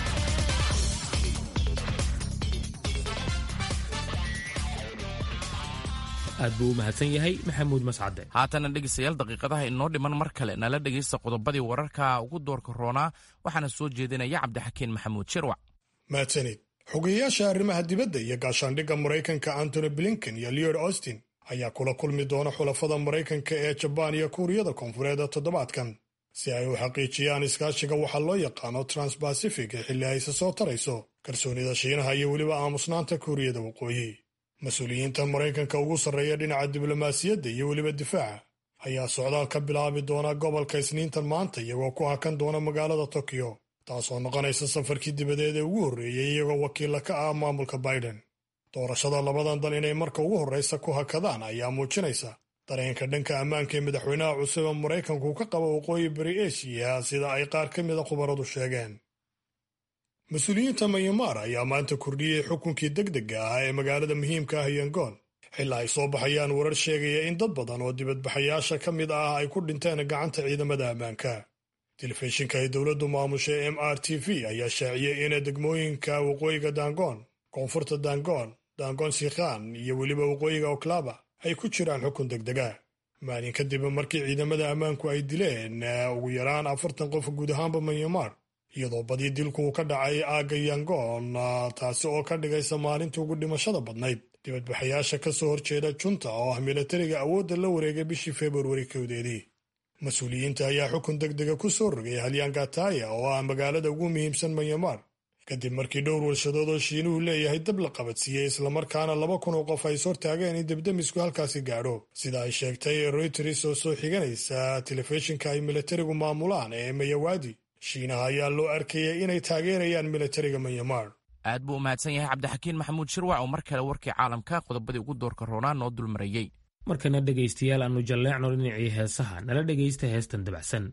aad buu u mahadsan yahay maxamuud mascade haatana dhegeystayaal daqiiqadaha inoo dhiman mar kale nala dhegaysta qodobadii wararka ugu doorka roonaa waxaana soo jeedinaya cabdixakiin maxamuud shirwac mahadsanid xogeyayaasha arrimaha dibadda iyo gaashaandhigga maraykanka antony blinken iyo leod austin ayaa kula kulmi doona xulafada maraykanka ee jabaan iyo kuuriyada koonfureed toddobaadkan si ay u xaqiijiyaan iskaashiga waxaa loo yaqaano transbacific ee xilli ayse soo tarayso kalsoonida shiinaha iyo weliba aamusnaanta kuuriyada waqooyi mas-uuliyiinta maraykanka ugu sarreeya dhinaca diblomaasiyadda iyo weliba difaaca ayaa socdaal ka bilaabi doona gobolka isniintan maanta iyagoo ku hakan doona magaalada tokyo taasoo noqonaysa safarkii dibadeed ee ugu horreeyey iyagoo wakiilla ka ah maamulka biden doorashada labadan dal inay marka ugu horraysa ku hakadaan ayaa muujinaysa dareenka dhanka ammaanka ee madaxweynaha cusub ee maraykanku ka qaba waqooyi bari eshiya sida ay qaar ka mida khubaradu sheegeen mas-uuliyiinta mayamaar ayaa maanta kordhiyey xukunkii degdega ah ee magaalada muhiimka ah yangoon xilaa ay soo baxayaan warar sheegaya in dad badan oo dibadbaxayaasha ka mid ah ay ku dhinteen gacanta ciidamada ammaanka telefishinka ay dowladdu maamushay m r t v ayaa shaaciyey in degmooyinka waqooyiga dangoon koonfurta dangoon dangoon sikhan iyo weliba waqooyiga oklaba ay ku jiraan xukun degdega maalin kadib markii ciidamada ammaanku ay dileen ugu yaraan afartan qof guud ahaanba manyamar iyadoo badii dilku uu ka dhacay aagga yangoon taasi oo ka dhigaysa maalintii ugu dhimashada badnayd dibadbaxayaasha ka soo horjeeda junta oo ah milatariga awoodda la wareegay bishii februari kowdeedii mas-uuliyiinta ayaa xukun degdega ku soo rogay halyangataya oo ah magaalada ugu muhiimsan manyamar kadib markii dhowr warshadood oo shiinuhu leeyahay dab la qabadsiiyey islamarkaana laba kun oo qof ay ishortaageen in debdemisku halkaasi gaadho sida ay sheegtay royters oo soo xiganaysa telefishinka ay milatarigu maamulaan ee mayawaadi shiinaha ayaa loo arkayay inay taageerayaan milatariga manyamar aad buu u mahadsan yahay cabdixakiin maxamuud shirwac oo mar kale warkii caalamka qodobadii ugu doorka roonaa noo dulmarayey markana dhegaystayaal aannu jalleecno dhinacii heesaha nala dhegaysta heestan dabacsan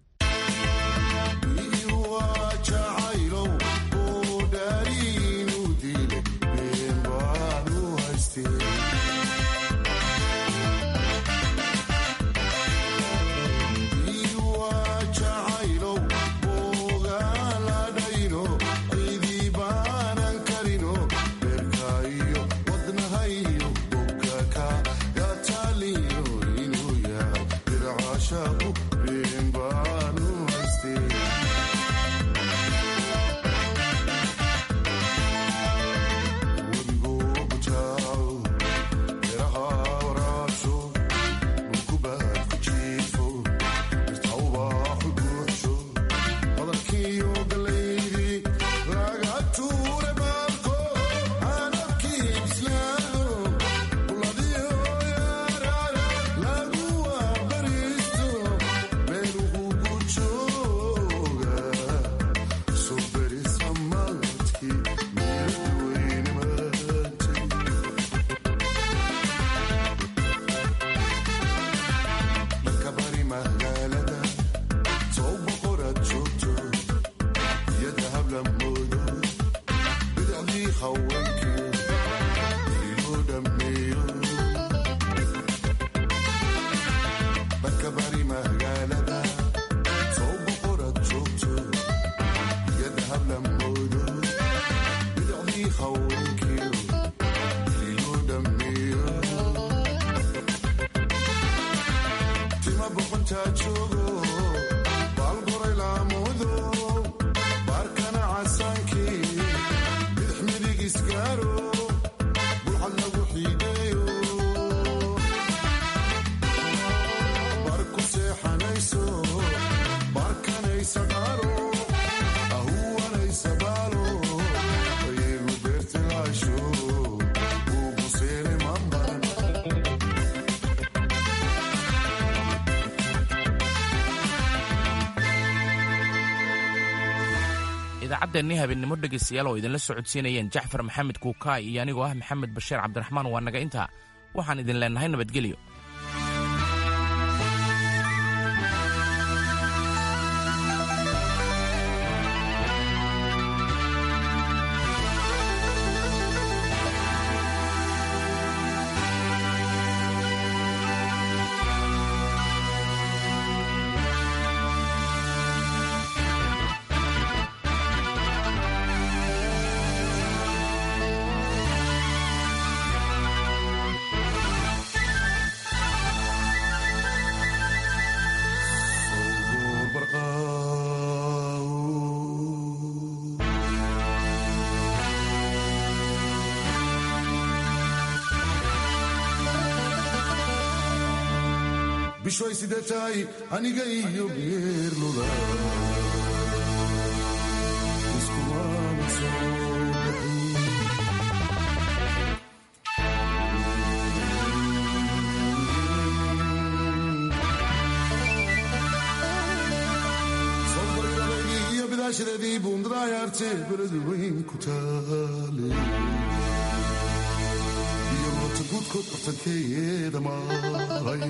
Cidi banan karino idaacaddeennii habeennimo dhegaystayaal oo idinla socodsiinayeen jacfar maxamed kuukaay iyo anigoo ah maxamed bashiir cabdiraxmaan waa naga intaa waxaan idin leennahay nabadgelyo bishoy sidee tahay aniga iyo geerluda iskumaana soo bixin sobargadagii iyo bidaashadeedii buundadaayaarte beladu weyn ku taale iyo moota guudkood bartankeeyeeda mahay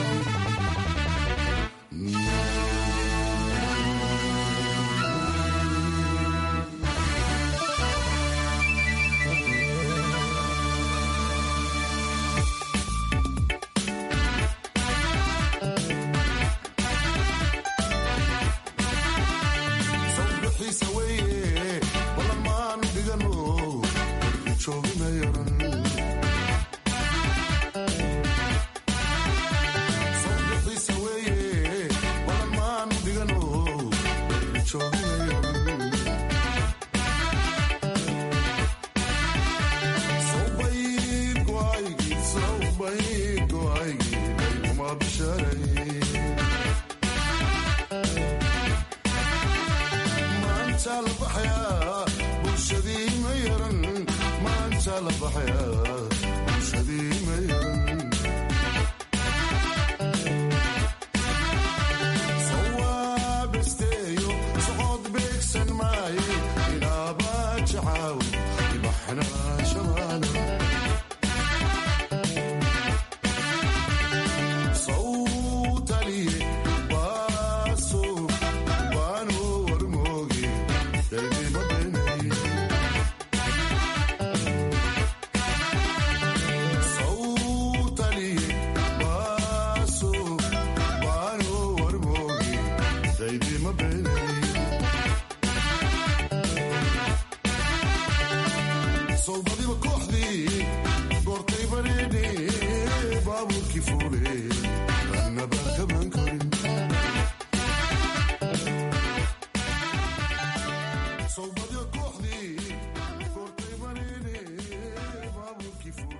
sawbixiisa weeye balan maanu dhigano jooginayaran sawbixiisa weeye balan maanu dhigano jooginayaran sawbayd go'aygii sawbayd go'aygii dhayguma bisharay maanta la baxayaa bulshadii ma yaran maanta la baxayaa bulshadii ma yaran sawaabesteeyo socod beegsan maaye inaaba jacaaw ibaxnaa shabaana sawtaliye baaso baano warmooge daydima beenay sawtaliye baaso baano warmooge daydima beenay soldadiba kooxdii goortay bareedhe baabuurkii fuule